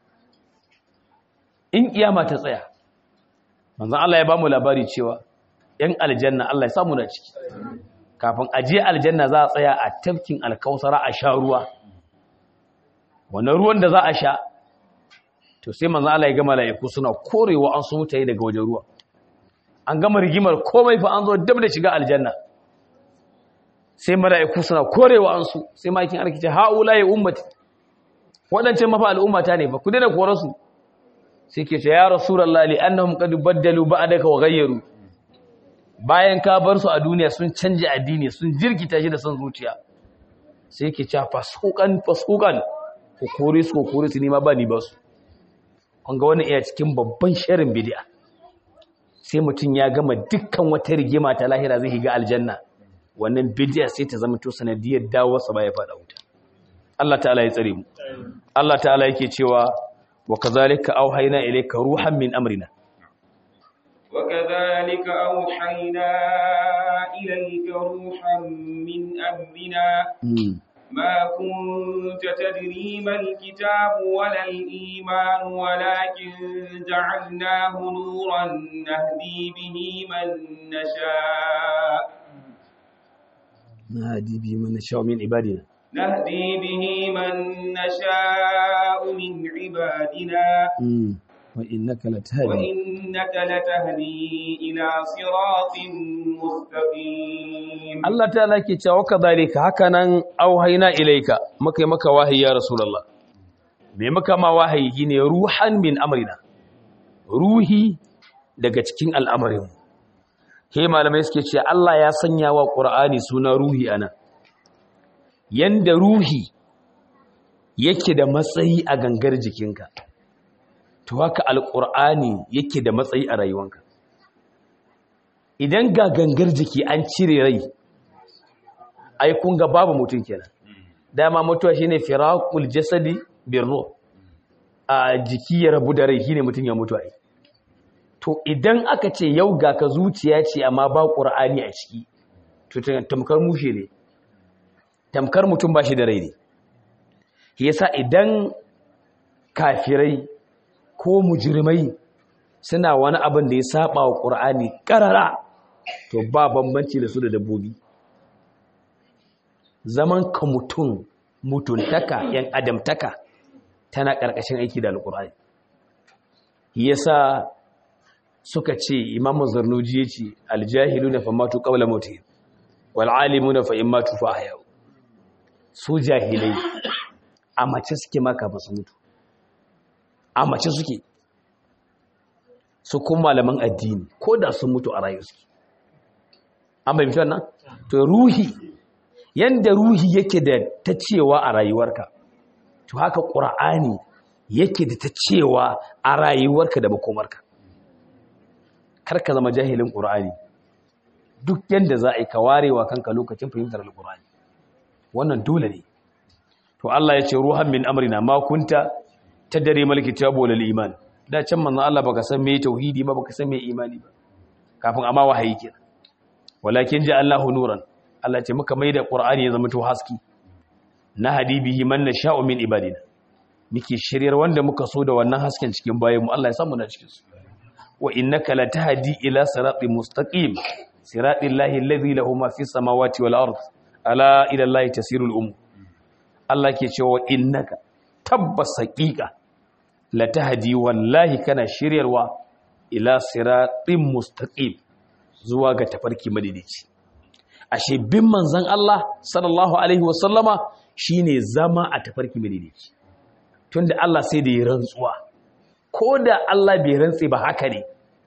in kiyama ta tsaya manzon Allah ya bamu labari cewa yan aljanna Allah ya samu na ciki kafin aje aljanna za a tsaya a tafkin alkausara a sha ruwa wannan ruwan da za a sha to sai manzo Allah ya ga mala'iku suna korewa an su mutaye daga wajen ruwa an gama rigimar komai fa an zo dab da shiga aljanna sai mala'iku suna korewa an su sai makin arkice haula ya ummati wadancan mafa al'ummata ne ba ku daina kore su sai ke ce ya rasulullahi li annahum qad baddalu ba'daka wa ghayyaru bayan ka bar su a duniya sun canja addini sun jirkita shi da son zuciya sai ke ce fasukan fasukan ku kore su ku kore su ni ma ba ni ba su an ga wani iya cikin babban sharin bid'a sai mutum ya gama dukkan wata rigima ta lahira zai higa aljanna wannan bid'a sai ta zama to sanadiyar dawo sa baya fada wuta Allah ta'ala ya tsare mu Allah ta'ala yake cewa wa kazalika auhayna ilayka ruhan min amrina وكذلك أوحينا إليك روحا من أمرنا ما كنت تدري ما الكتاب ولا الإيمان ولكن جعلناه نورا نهدي به من نشاء نهدي به من نشاء من عبادنا نهدي به من نشاء من عبادنا وإنك لتهدي وإنك لتهدي إلى صراط مستقيم Allah ta'ala ke cewa kadhalika hakanan auhayna ilayka muka yi maka wahayi ya rasulullah me muka ma wahayi gine ruhan min amrina ruhi daga cikin al'amarin he malamai suke ce Allah ya sanya wa qur'ani suna ruhi ana yanda ruhi yake da matsayi a gangar jikinka to haka alqur'ani yake da matsayi a rayuwanka idan ga gangar jiki an cire rai ai kun ga babu mutum kenan dama mutuwa shine firaqul jasadi birru a jiki ya rabu da rai shine mutum ya mutu ai to idan aka ce yau ga ka zuciya ce amma ba qur'ani a ciki to tamkar mushe ne tamkar mutum ba shi da rai ne yasa idan kafirai ko mujrimai suna wani abin da ya saba wa qur'ani karara to ba bambanci da su da dabbobi zaman ka mutum mutuntaka yan adamtaka tana ƙarƙashin aiki da alƙur'ani yasa suka ce imamu zarnuji ya ce aljahilu na famatu ƙaula mutu wal'alimu na fa'in matu fa'ayau su jahilai a mace suke maka ba su mutu a mace suke su kun malaman addini ko da sun mutu a rayu suke an bai mutuwan nan to ruhi yanda ruhi yake da ta cewa a rayuwarka to haka ƙura'ani yake da ta cewa a rayuwarka da makomarka karka zama jahilin ƙura'ani duk yanda za a yi kawarewa kanka lokacin fahimtar alƙura'ani wannan dole ne to Allah ya ce ruhan min amrina ma kunta tadri mal kitabu wal iman da can manzo Allah baka san me tauhidi ba baka san me imani ba kafin amma wahayi kenan walakin ja'alnahu nuran Allah ce muka maida Qur'ani ya zama to haski na hadibihi man nasha'u min ibadina muke shiryar wanda muka so da wannan hasken cikin bayanmu Allah ya samu na cikin su wa innaka latahdi ila siratin mustaqim siratil lahi alladhi lahu ma fis samawati wal ard ala ila allahi tasirul um Allah ke cewa innaka tabbas haqiqa latahdi wallahi kana shiryarwa ila siratin mustaqim zuwa ga tafarki madidici ashe bin manzan Allah sallallahu alaihi wasallama shine zama a tafarki madidici tunda Allah sai da ya rantsuwa ko da Allah bai rantsi ba haka ne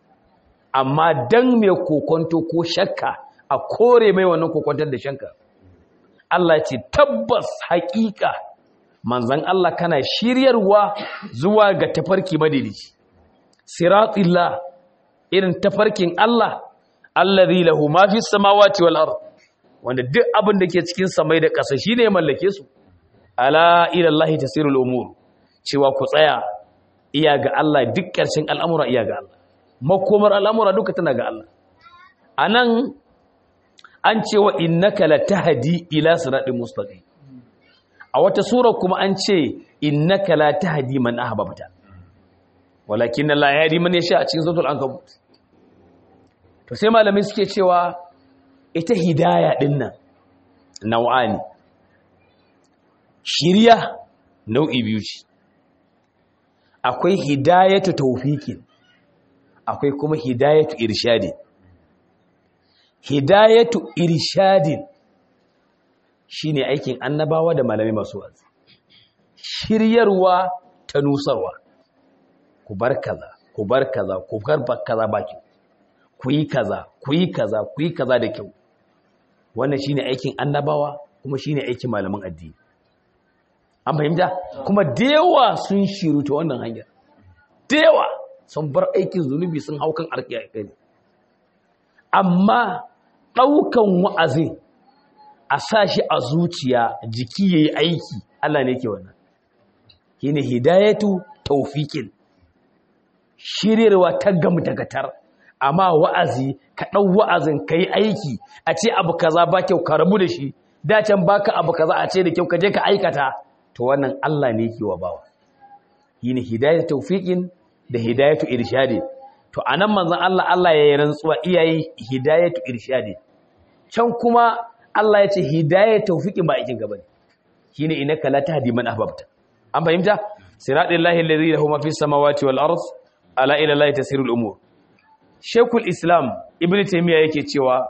amma dan mai kokonto ko shakka a kore mai wannan kokontar da shanka Allah ce tabbas haƙiƙa manzan Allah kana shiryarwa zuwa ga tafarki madidici siratillah irin tafarkin Allah allazi lahu ma fi samawati wal ard wanda duk abin da ke cikin samai da ƙasa shine ya mallake su ala ila Allah tasirul umur cewa ku tsaya iya ga Allah duk ƙarshen al'amura iya ga Allah makomar al'amura duka tana ga Allah anan an ce wa innaka latahdi ila siratin mustaqim a wata sura kuma an ce innaka la tahdi man ahbabta walakin Allah ya yahdi man yasha a cikin suratul ankabut to sai malamai suke cewa ita hidaya din nan nau'ani shiriya nau'i biyu ce akwai hidayatu tawfiqin akwai kuma hidayatu irshadin hidayatu irshadin shine aikin annabawa da malamai masu wazi shiryarwa ta nusarwa ku bar kaza ku bar kaza ku bar kaza baki ku yi kaza ku yi kaza ku yi kaza da kyau wannan shine aikin annabawa kuma shine aikin malaman addini an fahimta kuma dewa sun shiru ta wannan hanyar dewa sun bar aikin zunubi sun hau kan arkiya amma ɗaukan wa'azin a sa shi a zuciya jiki ya yi aiki Allah ne ke wannan shi ne hidayatu taufikin shiryarwa ta gamu dagatar amma wa'azi ka ɗau wa'azin ka yi aiki a ce abu kaza ba kyau ka rabu da shi dacen baka abu kaza a ce da kyau ka je ka aikata to wannan Allah ne ke wa bawa shi ne hidayatu taufikin da hidayatu irshadi to anan manzon Allah Allah ya yi rantsuwa iyaye hidayatu irshadi can kuma Allah ya ce hidayat tawfiqin ba aikin gaba ne shine innaka la tahdi man ahbabta an fahimta siratal lahi alladhi lahu ma fis samawati wal ard ala ila allahi tasirul umur shaykhul islam ibnu taymiya yake cewa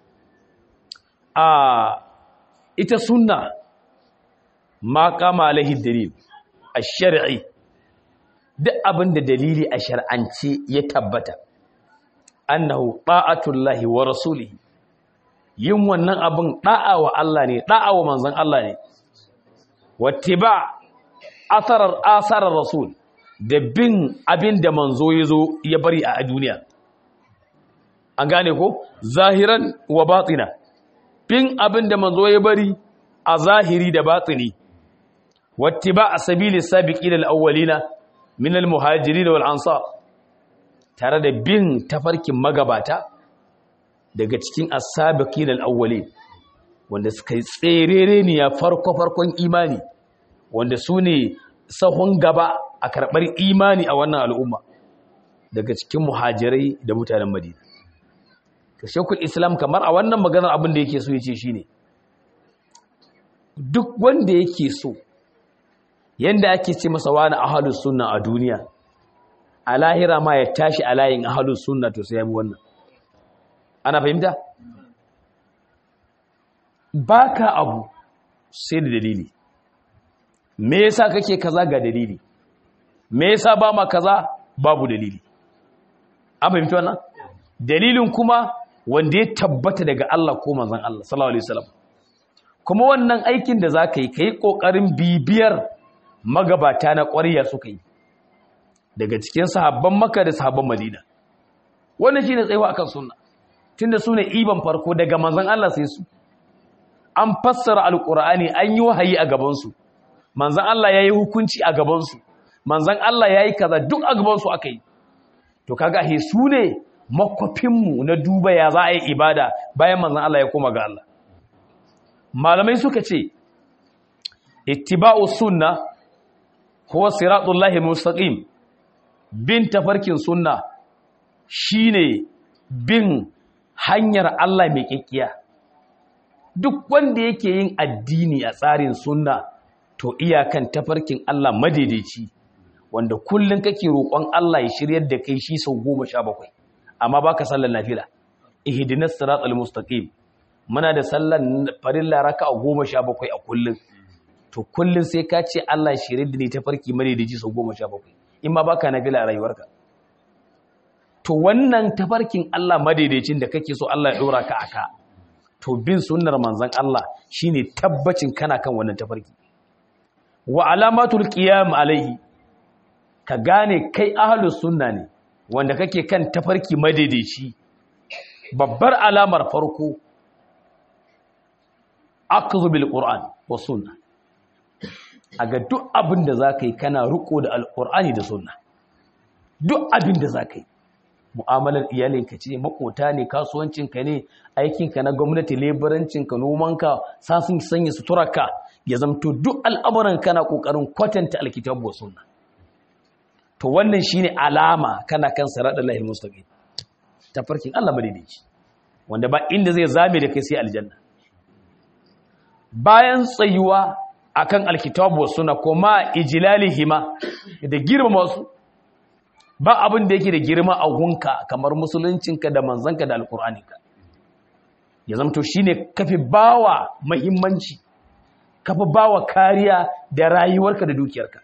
a ita sunna ma kama alaihi dalil ash-shar'i duk abinda dalili a shar'ance ya tabbata annahu ta'atullahi wa rasulihi yin wannan abin da'a wa Allah ne da'a wa manzon Allah ne wattiba asarar asarar rasul da bin abin da manzo yazo ya bari a duniya an gane ko zahiran wa batina bin abin da manzo ya bari a zahiri da batini wattiba asabili sabiqina alawwalina min almuhajirin wal ansar tare da bin tafarkin magabata daga cikin asabiqin al-awwali wanda suka yi tserere ne ya farko farkon imani wanda su ne sahun gaba a karɓar imani a wannan al'umma daga cikin muhajirai da mutanen madina ka shekul islam kamar a wannan maganar abin da yake so ya ce shi ne duk wanda yake so yanda ake ce masa wani ahalus sunna a duniya a lahira ma ya tashi a layin ahalus sunna to sai ya bi wannan ana fahimta baka abu sai da dalili me yasa kake kaza ga dalili me yasa ba ma kaza babu dalili an fahimta wannan dalilin kuma wanda ya tabbata daga Allah ko manzon Allah sallallahu alaihi wasallam kuma wannan aikin da zaka yi kai kokarin bibiyar magabata na ƙwariya suka yi daga cikin sahabban Makka da sahabban Madina wannan shine tsayawa akan sunna tunda su ne iban farko daga manzan Allah sai su an fassara alkur'ani an yi wahayi a gabansu manzan Allah ya yi hukunci a gabansu manzan Allah ya yi kaza duk a gabansu aka yi to kaga he su ne makwafinmu na duba ya za a yi ibada bayan manzan Allah ya koma ga Allah malamai suka ce ittiba'u sunna huwa siratullahi mustaqim bin tafarkin sunna shine bin hanyar Allah mai kikkiya duk wanda yake yin addini a tsarin sunna to iyakan tafarkin Allah madaidaici wanda kullun kake roƙon Allah ya shiryar da kai shi sau goma sha bakwai amma baka sallar nafila ihdinas siratal mustaqim muna da sallar farilla raka'a goma sha bakwai a kullun to kullun sai ka ce Allah shiryar da ni tafarki madaidaici sau goma sha bakwai in ma baka nafila a rayuwarka to wannan tafarkin Allah madaidaicin da kake so Allah ya dora ka aka to bin sunnar manzon Allah shine tabbacin kana kan wannan tafarki wa alamatul qiyam alaihi ka gane kai ahlus sunna ne wanda kake kan tafarki madaidaici babbar alamar farko akhdhu bil qur'an wa sunna aga duk abin da zaka yi kana riko da alqur'ani da sunna duk abin da zaka yi mu'amalar iyalinka ce makota ne kasuwancinka ne aikinka na gwamnati leburancinka nomanka sasun sanya suturarka ya zamto duk al'amuran kana kokarin kwatanta alkitabu wa sunna to wannan shine alama kana kan siratal lahi mustaqim tafarkin Allah madaidaici wanda ba inda zai zame da kai sai aljanna bayan tsayuwa akan alkitabu was sunna kuma ijlalihima da girmama su ba abin da yake da girma a gunka kamar musuluncinka da manzanka da alkur'aninka ya zamto shine kafi bawa muhimmanci kafi bawa kariya da rayuwarka da dukiyarka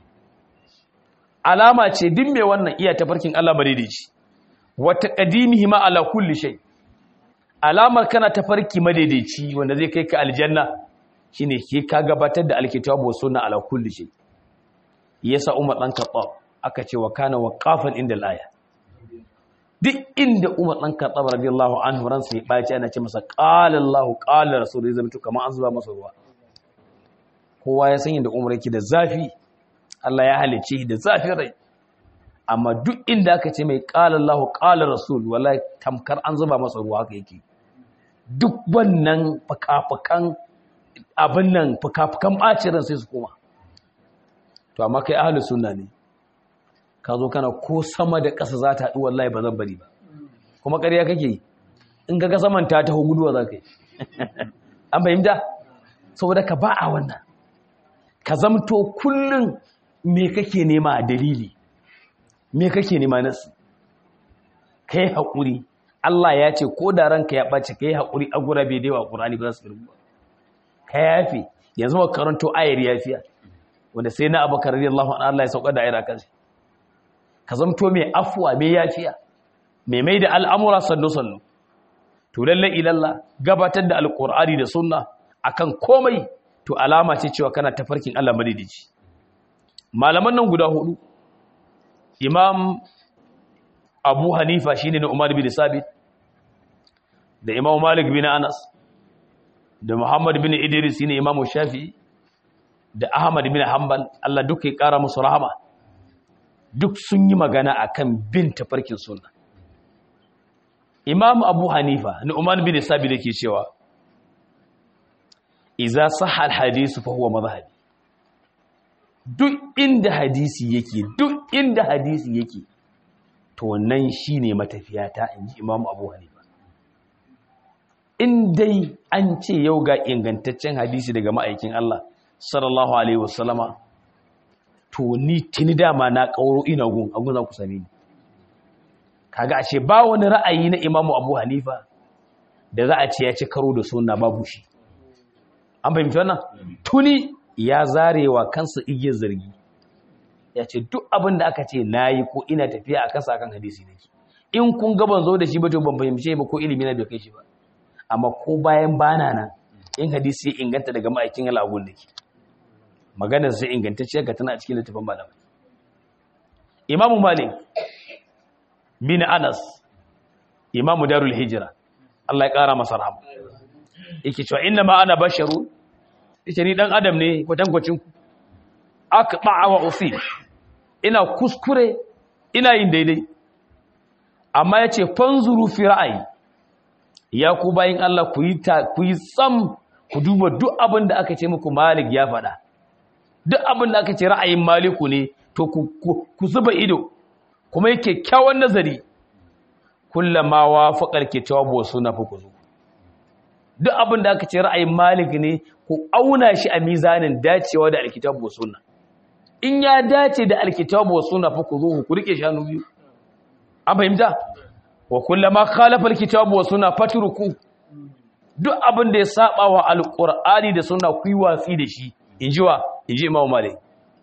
alama ce duk mai wannan iya tafarkin Allah madaidaici wata qadimihi ma ala kulli shay alamar kana tafarki madaidaici wanda zai kai ka aljanna shine ke ka gabatar da alkitabu sunna ala kulli shay yasa umar dan khattab aka ce wa kana waqafan inda al-aya duk inda umar dan khattab radiyallahu anhu ran sai baci ana ce masa qala Allah qala rasul zai mutu kamar an zuba masa ruwa kowa ya san inda umar yake da zafi Allah ya halice shi da zafin rai amma duk inda aka ce mai qala Allah qala rasul wallahi tamkar an zuba masa ruwa haka yake duk wannan fukafukan abin nan fukafukan bacin ran sai su koma to amma kai ahlus sunna ne ka zo kana ko sama da ƙasa za ta haɗu wallahi ba zan bari ba kuma ƙarya kake in ga saman ta taho guduwa za ka yi an fahimta saboda ka ba a wannan ka zamto kullum me kake nema a dalili me kake nema nasu ka yi haƙuri Allah ya ce ko da ranka ya ɓace ka yi haƙuri a gura bai daiwa ƙurani ba za su rubuwa ka yafe yanzu ma karanto ayar yafiya wanda sai na abu karar Allah Allah ya sauka da ayar kansa ka zamto mai afuwa mai yafiya mai mai da al'amura sannu-sannu to lalle ilalla gabatar da alƙur'ani da sunna akan komai to alama ce cewa kana tafarkin Allah madidici malaman nan guda hudu imam abu hanifa shine na umar bin sabit da imam malik bin anas da muhammad bin idris shine imam shafi'i da ahmad bin hanbal Allah duka ya kara musu rahama duk sun yi magana akan bin tafarkin sunna imam abu hanifa nu'man bin sabi da ke cewa iza sahha alhadisu fa huwa madhhabi duk inda hadisi yake duk inda hadisi yake to wannan shine matafiyata inji imam abu hanifa in dai an ce yau ga ingantaccen hadisi daga ma'aikin Allah sallallahu alaihi wasallama to ni tuni dama na kauro ina gun agun za ku same ni kaga ashe ba wani ra'ayi na Imam Abu Hanifa da za a ce ya ci karo da sunna babu shi an fahimci wannan tuni ya zarewa kansa igiyar zargi ya ce duk abin da aka ce nayi ko ina tafiya a kasa kan hadisi nake in kun ga ban zo da shi ba to ban fahimce ba ko ilimi na bai kai shi ba amma ko bayan bana nan in hadisi ya inganta daga ma'aikin Allah agun nake maganar sai ingantacciya ga tana a cikin littafin malamai imamu malik bin anas imamu darul hijira Allah ya kara masa rahama yake cewa inna ma ana basharu yace ni dan adam ne kwatankwacin ku aqta'a wa usil ina kuskure ina yin daidai amma yace fanzuru fi ra'ayi ya ku bayin Allah ku yi ta ku yi tsam ku duba duk abin da aka ce muku malik ya faɗa duk abin da aka ce ra'ayin maliku ne to ku zuba ido kuma yake kyawun nazari kullama wa faƙar ke cewa bo suna fi ku zo duk abin da aka ce ra'ayin malik ne ku auna shi a mizanin dacewa da alkitab wa sunna in ya dace da alkitab wa sunna fi ku zo ku rike shanu biyu an fahimta wa kullama khalafa alkitab wa sunna fatruku duk abin da ya saba wa alqur'ani da sunna ku yi watsi da shi inji wa inji imamu malik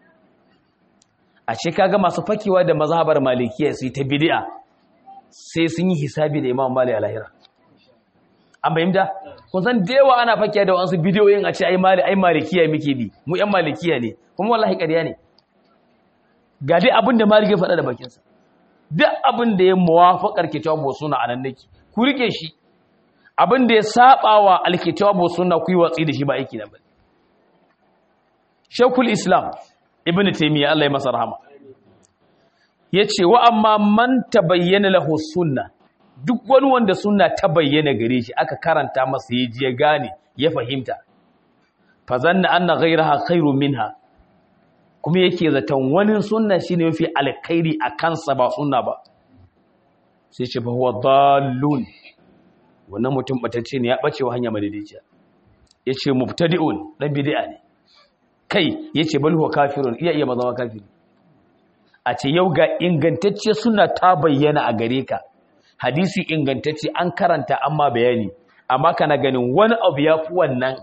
a ce kaga masu fakewa da mazhabar malikiya su ta bid'a sai sun yi hisabi da imamu malik alahira an bayyana kun san da yawa ana fakewa da wasu bidiyoyin a ce ai mali ai malikiya muke bi mu yan malikiya ne kuma wallahi ƙarya ne ga dai abin da malik ya faɗa da bakinsa duk abin da ya muwafaqar kitabu sunna anan nake ku rike shi abin da ya saba wa alkitabu sunna ku yi watsi da shi ba aiki na bane Shekul Islam Ibn Taymiyyah Allah ya masa rahama yace wa amma man tabayyana lahu sunna duk wani wanda sunna ta bayyana gare shi aka karanta masa yaji ya gane ya fahimta fa zanna anna ghayraha khairu minha kuma yake zaton wani sunna shine mafi alkhairi a kansa ba sunna ba sai ce fa huwa dallun wannan mutum batacce ne ya bace wa hanya madaidaiciya yace mubtadi'un dan bid'a ne kai yace bal huwa kafirun iya iya mazama kafiri a ce yau ga ingantacce suna ta bayyana a gare ka hadisi ingantacce an karanta amma bayani amma kana ganin wani abu ya fi wannan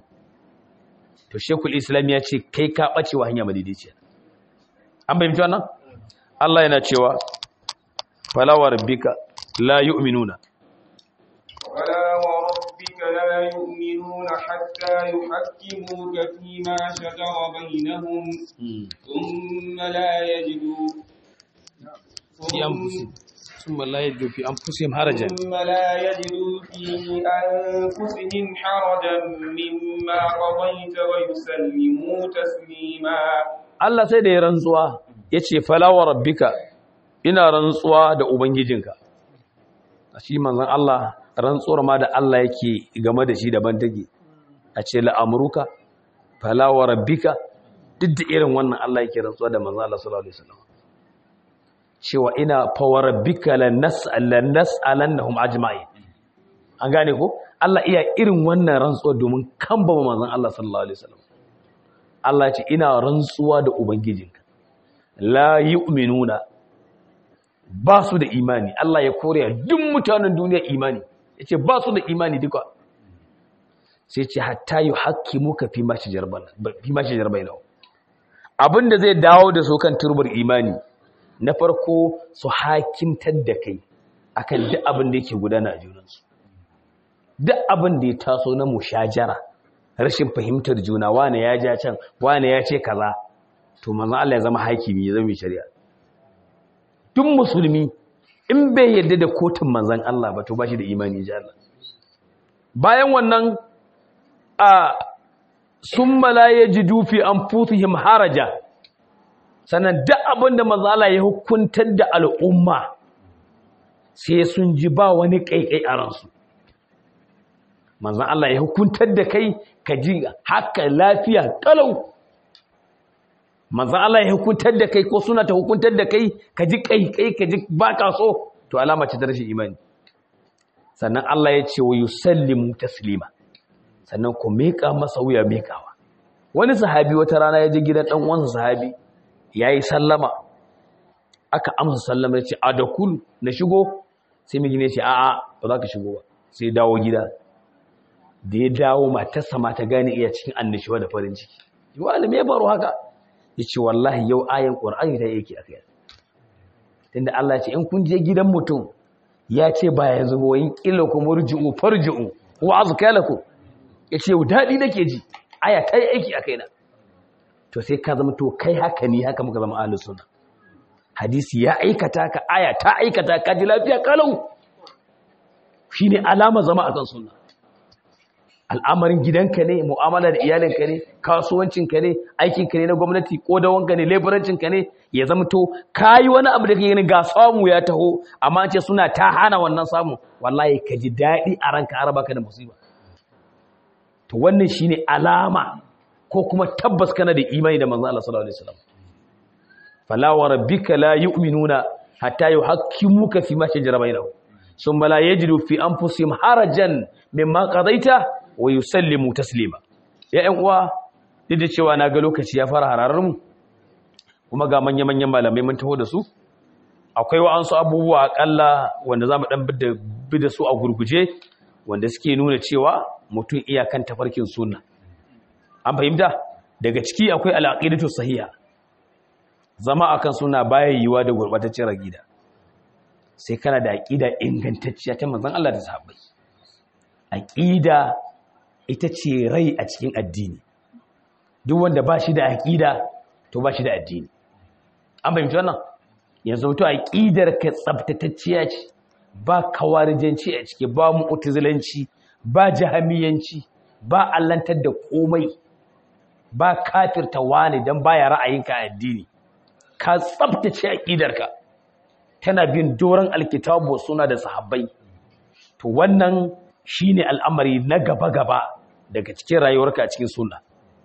to shekul islam ya ce kai ka ɓace wa hanya madidiciya an bayyanta wannan Allah yana cewa falawar bika la yu'minuna فلا وربك لا يؤمنون حتى يحكموك فيما شجر بينهم ثم لا يجدوا في أنفسهم ثم لا يجدوا في أنفسهم حرجا ثم لا يجدوا في أنفسهم حرجا مما قضيت ويسلموا تسليما Allah sai da ya rantsuwa ya ce falawa rabbika ina rantsuwa da ubangijinka a shi manzan Allah rantsuwar ma da Allah yake game da shi daban take a ce la'amruka falawa rabbika duk da irin wannan Allah yake rantsuwa da manzan Allah sallallahu alaihi wasallam cewa ina fawa rabbika lanas'alannahum ajma'in an gane ko Allah iya irin wannan rantsuwa domin kamba manzan Allah sallallahu alaihi wasallam Allah ce ina rantsuwa da Ubangijinka la yu'minuna ba su da imani Allah ya kore duk mutanen duniya imani yace ba su da imani duka sai ce hatta yuhaqqimuka fi ma shajarban fi ma shajarban abinda zai dawo da su kan turbar imani na farko su hakimtar da kai akan duk abin da yake gudana a junansu duk abin da ya taso na mushajara rashin fahimtar juna wane ya ja can wane ya ce kaza to manzo Allah ya zama hakimi ya zama shari'a duk musulmi in bai yarda da kotun manzon Allah ba to bashi da imani ji Allah bayan wannan a summa la yajidu fi anfusihim haraja sannan duk abinda manzo Allah ya hukuntar da al'umma sai sun ji ba wani kaikai a ransu manzan Allah ya hukuntar da kai ka ji haka lafiya kalau manzan Allah ya hukuntar da kai ko suna ta hukuntar da kai ka ji kaikai ka ji baka so to alama ce ta rashin imani sannan Allah ya ce wa yusallimu taslima sannan ku meka masa wuya mekawa wani sahabi wata rana ya je gidan dan uwansa sahabi yayi sallama aka amsa sallama ya ce adakul na shigo sai miji ne ce a'a ba za ka shigo ba sai dawo gida da ya dawo matarsa ma ta gane iya cikin annishuwa da farin ciki wani me baro haka ya ce wallahi yau ayan ƙwar'ani ta yake a kai tunda Allah ya ce in kun je gidan mutum ya ce ba ya zubo yin ƙila ku murji'u farji'u wa azka lakum ya ce daɗi nake ji aya ta yi aiki a kaina to sai ka zama to kai haka ne haka muka zama ahlus sunna hadisi ya aikata ka aya ta aikata ka ji lafiya kalau shine alama zama akan sunna al'amarin gidanka ne mu'amala da iyalinka ne kasuwancinka ne aikinka ne na gwamnati ko da wanka ne leburancinka ne ya zamto kayi wani abu da kake gani ga samu ya taho amma ce suna ta hana wannan samu wallahi ka ji daɗi a ranka a raba ka da musiba to wannan shine alama ko kuma tabbas kana da imani da manzo Allah sallallahu alaihi wasallam fala wa rabbika la yu'minuna hatta yuhaqqimuka fi ma shajara bainahum thumma la yajidu fi anfusihim harajan mimma qadaita wa yusallimu taslima ya ƴan uwa duk da cewa na ga lokaci ya fara hararar mu kuma ga manya-manyan malamai mun taho da su akwai wa'ansu abubuwa akalla wanda zamu dan bi da su a gurguje wanda suke nuna cewa mutum iyakan tafarkin sunna an fahimta daga ciki akwai al'aqidatu sahiha zama akan suna baya yiwa da gurbataccen aqida sai kana da aqida ingantacciya ta manzon Allah da sahabbai aqida ita ce rai a cikin addini duk wanda ba shi da aƙida to ba shi da addini an fahimci wannan yanzu to aƙidar ka tsabtatacciya ce ba kawarijanci a ciki ba mu'tazilanci ba jahamiyanci ba allantar da komai ba kafirta wani dan baya ra'ayinka a addini ka tsabtace aƙidarka tana bin doron alkitabu suna da sahabbai to wannan shine al'amari na gaba-gaba daga cikin rayuwarka a cikin sunna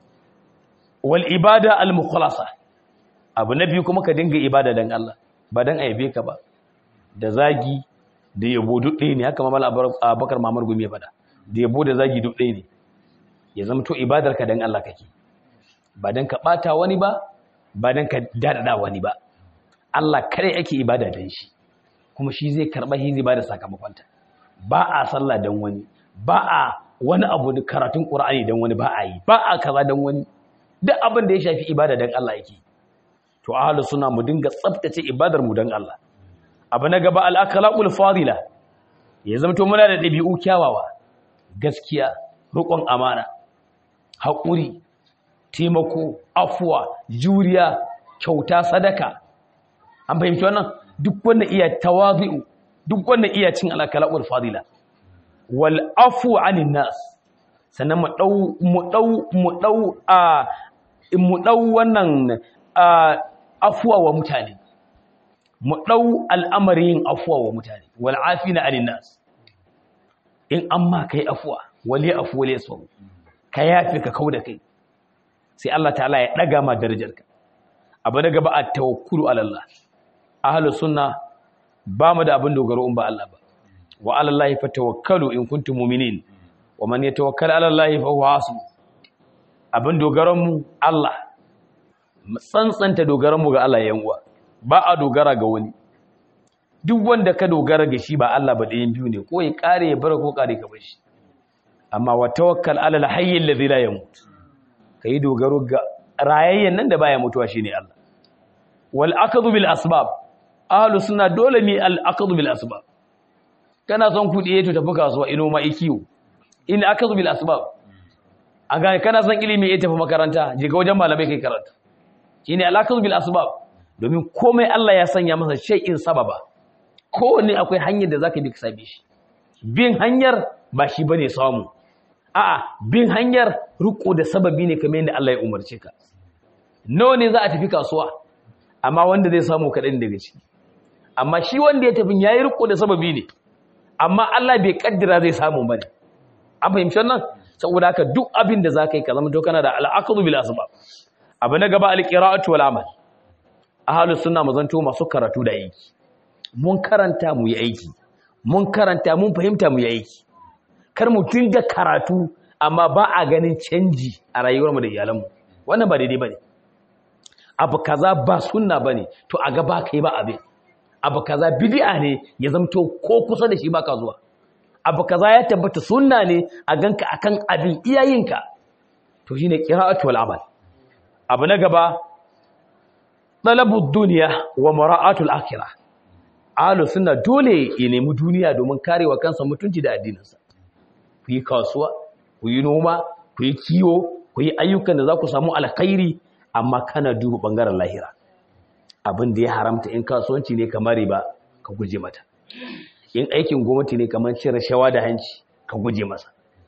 wal ibada al mukhlasa abu na biyu kuma ka dinga ibada dan Allah ba dan aibe ka ba da zagi da yabo duk ɗaya ne haka mamal abakar mamar gumi ya fada da yabo da zagi duk ɗaya ne ya zama to ibadar ka dan Allah kake ba dan ka bata wani ba ba dan ka dadada wani ba Allah kare ake ibada dan shi kuma shi zai karba shi zai bada sakamakonta ba a sallah dan wani ba a wani abu da karatun Qur'ani dan wani ba a yi ba a kaza dan wani duk abin da ya shafi ibada dan Allah yake to ahlus sunna mu dinga tsaftace ibadar mu dan Allah abu na gaba al akhlaqul fadila ya zama to muna da dabi'u kyawawa gaskiya riƙon amana haƙuri taimako afuwa juriya kyauta sadaka an fahimci wannan duk wanda iya tawazi'u duk wanda iya cin alakala'ul fadila wal afu anin nas sannan mu dau mu dau mu dau a mu dau wannan afuwa wa mutane mu dau al'amarin afuwa wa mutane wal afina anin nas in amma kai afuwa wali afu wali sabu ka yafi ka kauda kai sai Allah ta'ala ya daga ma darajarka abu da gaba a tawakkulu ala Allah ahlus sunna ba mu da abin dogaro in ba Allah ba wa ala Allah fatawakkalu in kuntum mu'minin wa man yatawakkal ala Allah fa huwa hasbu abin dogaron mu Allah mu tsantsanta dogaron mu ga Allah yan uwa ba a dogara ga wani duk wanda ka dogara ga shi ba Allah ba ɗayan biyu ne ko ya kare ya bar ko kare ka bar shi amma wa tawakkal ala al-hayy alladhi la yamut kai dogaro ga rayayyen nan da baya mutuwa shine Allah wal akhdhu bil asbab ahlus sunna dole mi al akhdhu bil asbab kana son kudi to tafi kasuwa ino ma ikiyo in akhdhu bil asbab aga kana son ilimi ya tafi makaranta je ga wajen malamai kai karatu shine al akhdhu bil asbab domin komai Allah ya sanya masa shay'in sababa kowanne akwai hanyar da zaka bi ka sabe shi bin hanyar ba shi bane samu a'a bin hanyar riko da sababi ne kamar yadda Allah ya umarce ka nawa ne za a tafi kasuwa amma wanda zai samu kaɗan daga ciki amma shi wanda ya tafi yayi riko da sababi ne amma Allah bai kaddara zai samu bane an fahimci wannan saboda haka duk abin da zaka yi ka zama to kana da al'aqdu bil asbab abu na gaba al-qira'atu wal amal ahlus sunna mazanto masu karatu da aiki mun karanta mu yi aiki mun karanta mun fahimta mu yi aiki kar mu dinga karatu amma ba a ganin canji a rayuwarmu da iyalanmu wannan ba daidai bane abu kaza ba sunna bane to a ga ba kai ba abin abu kaza bid'a ne ya zamto ko kusa da shi baka zuwa abu kaza ya tabbata sunna ne a ganka akan abin iyayinka to shine qira'atu wal amal abu na gaba talabud dunya wa mara'atul akhirah ahlus sunna dole ya nemi duniya domin karewa kansa mutunci da addininsa ku yi kasuwa ku yi noma ku yi kiwo ku yi ayyukan da za ku samu alkhairi amma kana duba bangaren lahira abin da ya haramta in kasuwanci ne kamar riba ka guje mata in aikin gwamnati ne kamar cire shawa da hanci ka guje masa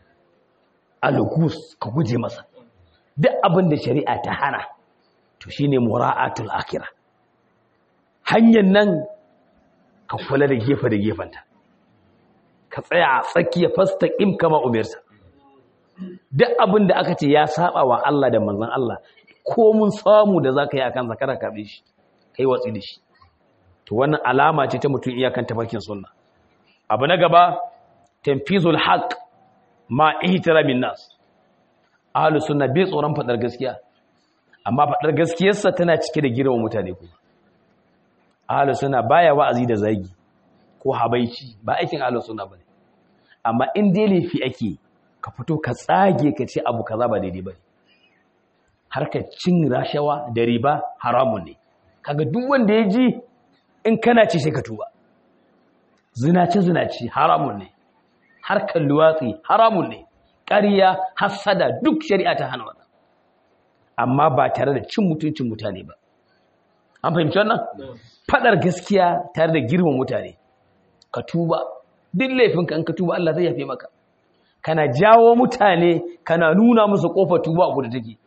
alugus ka guje masa duk abin da shari'a ta hana to shine mura'atul akhirah hanyar nan ka kula da gefe da gefenta ka tsaya a tsakiya fastaqim kama umirta duk abin da aka ce ya saba wa Allah da manzon Allah ko mun samu da zaka yi akan zakara ka shi kai watsi da shi to wannan alama ce ta mutum iyakan tafarkin sunna abu na gaba tanfizul haqq ma ihtiramin nas ahlus sunna bai tsoron fadar gaskiya amma fadar gaskiyarsa tana cike da girman mutane kuma ahlus sunna baya wa'azi da zagi ko habaici ba aikin ahlus sunna bane amma in dai laifi ake ka fito ka tsage ka ce abu kaza ba daidai bane harkar cin rashawa da riba haramun ne kaga duk wanda ya ji in kana ci sai ka tuba zinace zinace haramun ne harkar luwatsi haramun ne ƙarya hassada duk shari'a ta hana wannan amma ba tare da cin mutuncin mutane ba an fahimci wannan fadar gaskiya tare da girman mutane ka tuba duk laifinka in ka tuba Allah zai yafe maka kana jawo mutane kana nuna musu kofar tuba a gudu take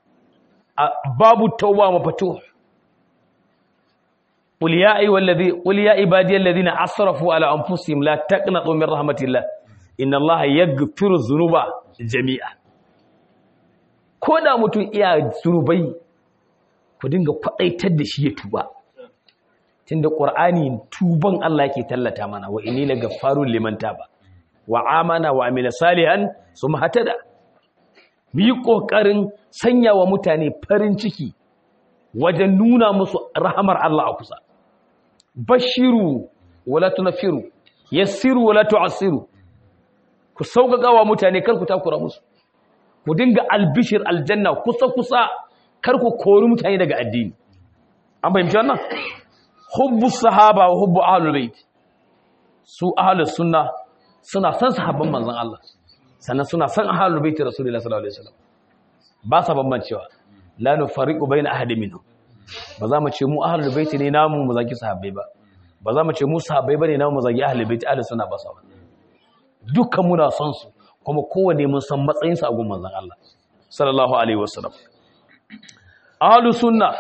babu tauba mafato قل يا أيها الذي قل يا عبادي الذين أسرفوا على أنفسهم لا تقنطوا من رحمة الله إن الله يغفر الذنوب جميعا koda mutum iya zunubai ku dinga faɗaitar da shi ya tuba tunda qur'ani tuban Allah yake tallata mana wa inni lagaffarun liman taba wa amana wa amila salihan summa hatada mu yi ƙoƙarin sanya wa mutane farin ciki wajen nuna musu rahamar Allah a kusa bashiru wala tunafiru yassiru wala tu'assiru ku sauƙaƙa wa mutane kar ku takura musu ku dinga albishir aljanna kusa kusa kar ku kori mutane daga addini an fahimci wannan hubbu sahaba wa hubbu ahlul bait su ahlus sunna suna san sahabban manzon Allah sannan suna san ahlul bait rasulullahi sallallahu alaihi wasallam ba sa bambancewa la nufariqu baina ahadin minhum ba za mu ce mu ahlul bait ne namu mu zaki sahabbai ba ba za mu ce mu sahabbai bane namu mu zaki ahlul bait ahlus sunna ba sa ba dukkan muna son su kuma kowanne mun san matsayin sa a gun manzon Allah sallallahu alaihi wasallam ahlus sunna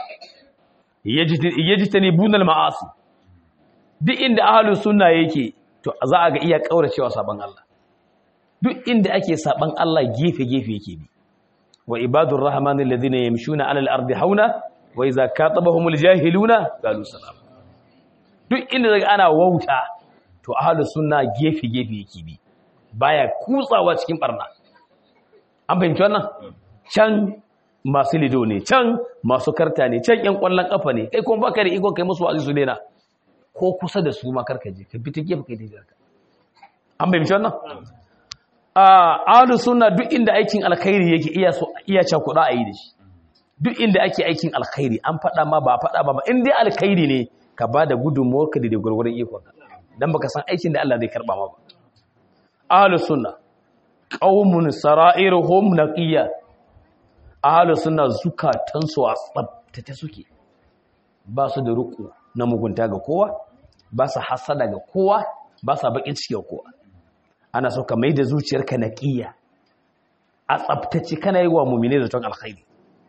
yajtanibuna al-ma'asi duk inda ahlus sunna yake to za a ga iya kauracewa saban Allah duk inda ake saban Allah gefe gefe yake bi wa ibadur rahmanil ladina yamshuna 'alal ardi hauna wa idza katabahumul jahiluna qalu salam duk inda daga ana wauta to ahlus sunna gefe gefe yake bi baya kutsawa cikin barna an fahimci wannan can masu lido ne can masu karta ne can yan kwallon kafa ne kai kuma baka da iko kai musu wa'azi su daina ko kusa da su ma karka je ka bi ta gefe kai da ka an fahimci wannan a ahlus sunna duk inda aikin alkhairi yake iya so iya cha kuɗa a yi da shi duk inda ake aikin alkhairi an faɗa ma ba faɗa ba in dai alkhairi ne ka ba da gudunmuwar ka da gurgurun ikon dan baka san aikin da Allah zai karba ma ba ahlus sunna qaumun sara'iruhum naqiyya ahalus suna zukatansu a tsabtace suke ba su da ruku na mugunta ga kowa ba su hasada ga kowa ba su bakin ciki ga kowa ana so ka mai da zuciyarka na ƙiya a tsabtace kana yi wa mummine da ton alkhairi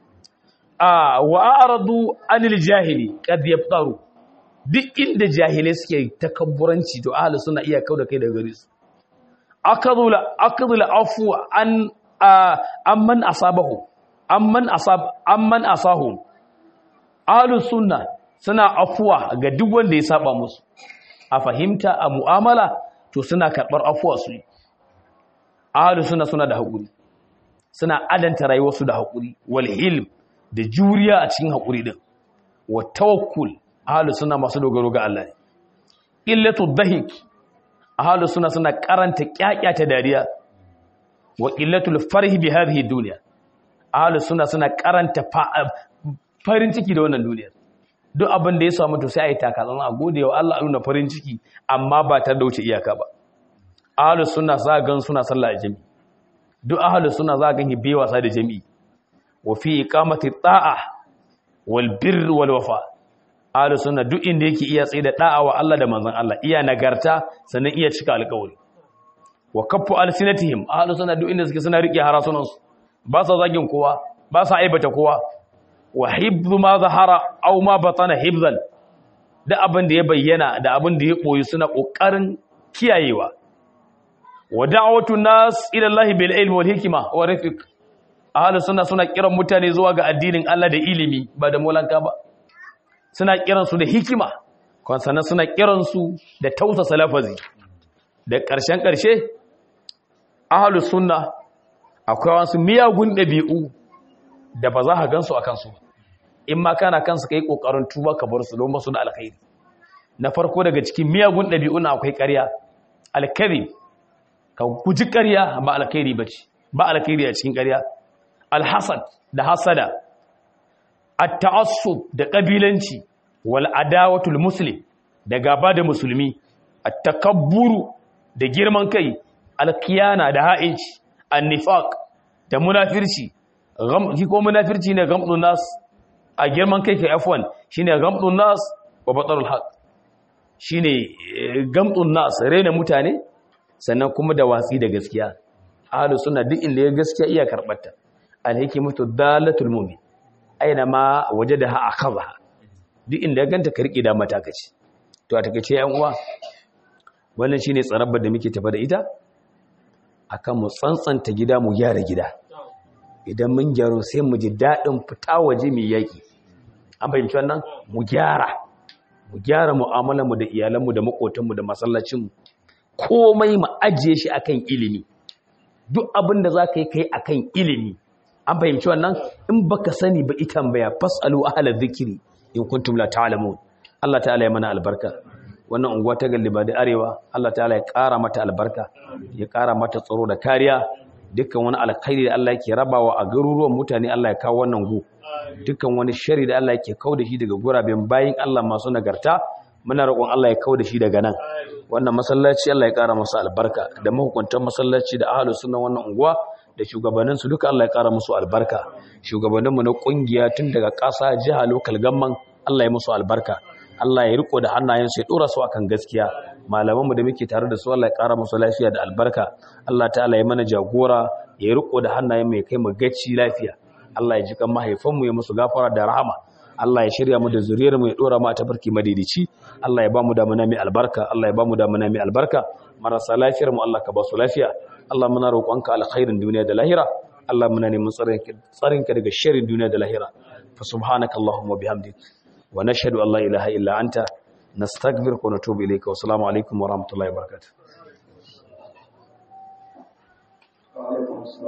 a wa aradu anil jahili qad yaftaru duk inda jahilai suke takabburanci to ahalus suna iya kauda kai daga gare su akadula akadula afu an amman asabahu amman asab amman asahu ahlus sunna suna afuwa ga duk wanda ya saba musu a fahimta a mu'amala to suna karbar afuwa su ahlus sunna suna da hakuri suna adanta rayuwarsu da hakuri wal hilm da juriya a cikin hakuri din wa tawakkul ahlus sunna masu dogaro ga Allah ne illatu dhahik ahlus sunna suna karanta kyakyata dariya wa illatul farhi bi hadhihi dunya ahlus sunna suna karanta farin ciki da wannan duniyar duk abin da ya samu to sai ayi takatsan a gode wa Allah nuna farin ciki amma ba ta da wuce iyaka ba ahlus sunna za gan suna sallah a jami'i duk ahlus sunna za gan hibe wasa da jami'i wa fi iqamati ta'a wal birr wal wafa ahlus sunna duk inda yake iya tsaye da da'a wa Allah da manzon Allah iya nagarta sannan iya cika alƙawari wa kaffu alsinatihim ahlus sunna duk inda suke suna rike harasunansu ba sa zagin kowa ba sa aibata kowa wa hibzu ma zahara aw ma batana hibzan da abin da ya bayyana da abin da ya koyi suna kokarin kiyayewa wa da'watu nas ila Allah bil ilmi wal hikma wa rafiq ahli sunna suna kiran mutane zuwa ga addinin Allah da ilimi ba da molanka ba suna kiran su da hikima kon sanan suna kiran su da tausasa lafazi da ƙarshen ƙarshe ahli sunna akwai wasu miyagun ɗabi'u da ba za ka gansu a kansu in ma kana kansu ka yi ƙoƙarin tuba ka bar su don basu da alkhairi na farko daga cikin miyagun ɗabi'u na akwai ƙarya alkari ka guji ƙarya ba alkhairi ba ce ba alkhairi a cikin ƙarya alhasad da hasada at-ta'assub da ƙabilanci wal adawatul muslim da gaba da musulmi at-takabburu da girman kai alkiyana da ha'inci annifaq da munafirci shi ko munafirci ne gamdun nas a girman kai kai afwan shine gamdun nas wa batarul haq shine gamdun nas rena mutane sannan kuma da watsi da gaskiya ahlus sunna duk inda ya gaskiya iya karbata alhikmatu dalatul mu'min aina ma wajadaha akhadha duk inda ya ganta ka rike da matakaci to a takeice yan uwa wannan shine tsarabbar da muke tafa da ita akan mu tsantsanta gida mu gyara gida idan mun gyaro sai mu ji daɗin fita waje mai yaƙi an fahimci wannan mu gyara mu gyara mu'amalarmu da iyalanmu da maƙotanmu da masallacinmu komai mu ajiye shi akan ilimi duk abin da za ka yi kai akan ilimi an fahimci wannan in baka sani ba ita tambaya fasalu ahla dhikri in kuntum la ta'lamun Allah ta'ala ya mana albarka wannan unguwa ta galliba da arewa Allah ta'ala ya ƙara mata albarka ya ƙara mata tsaro da kariya dukkan wani alkhairi da Allah yake rabawa a garuruwan mutane Allah ya kawo wannan gu dukkan wani shari da Allah yake kawo da shi daga guraben bayin Allah masu nagarta muna roƙon Allah ya kawo da shi daga nan wannan masallaci Allah ya ƙara masa albarka da mahukuntan masallaci da ahlus sunna wannan unguwa da shugabannin su duka Allah ya ƙara musu albarka shugabanninmu na kungiya tun daga ƙasa jiha local gamman Allah ya musu albarka Allah ya riko da hannayensu ya dora su akan gaskiya malamanmu da muke tare da su Allah ya ƙara musu lafiya da albarka Allah ta'ala ya mana jagora ya riko da hannayen mai kai mu gaci lafiya Allah ya jikan mahaifanmu ya musu gafara da rahama Allah ya shirya mu da zuriyar mu ya dora mu a tafarki madidici Allah ya ba mu damuna mai albarka Allah ya ba mu damuna mai albarka marasa lafiyar mu Allah ka ba su lafiya Allah muna roƙonka alkhairin duniya da lahira Allah muna neman tsarinka daga sharrin duniya da lahira fa subhanaka allahumma bihamdik wa nashhadu an la ilaha illa anta nastaghfiruka wa natubu ilayka wa assalamu alaikum wa rahmatullahi wa barakatuh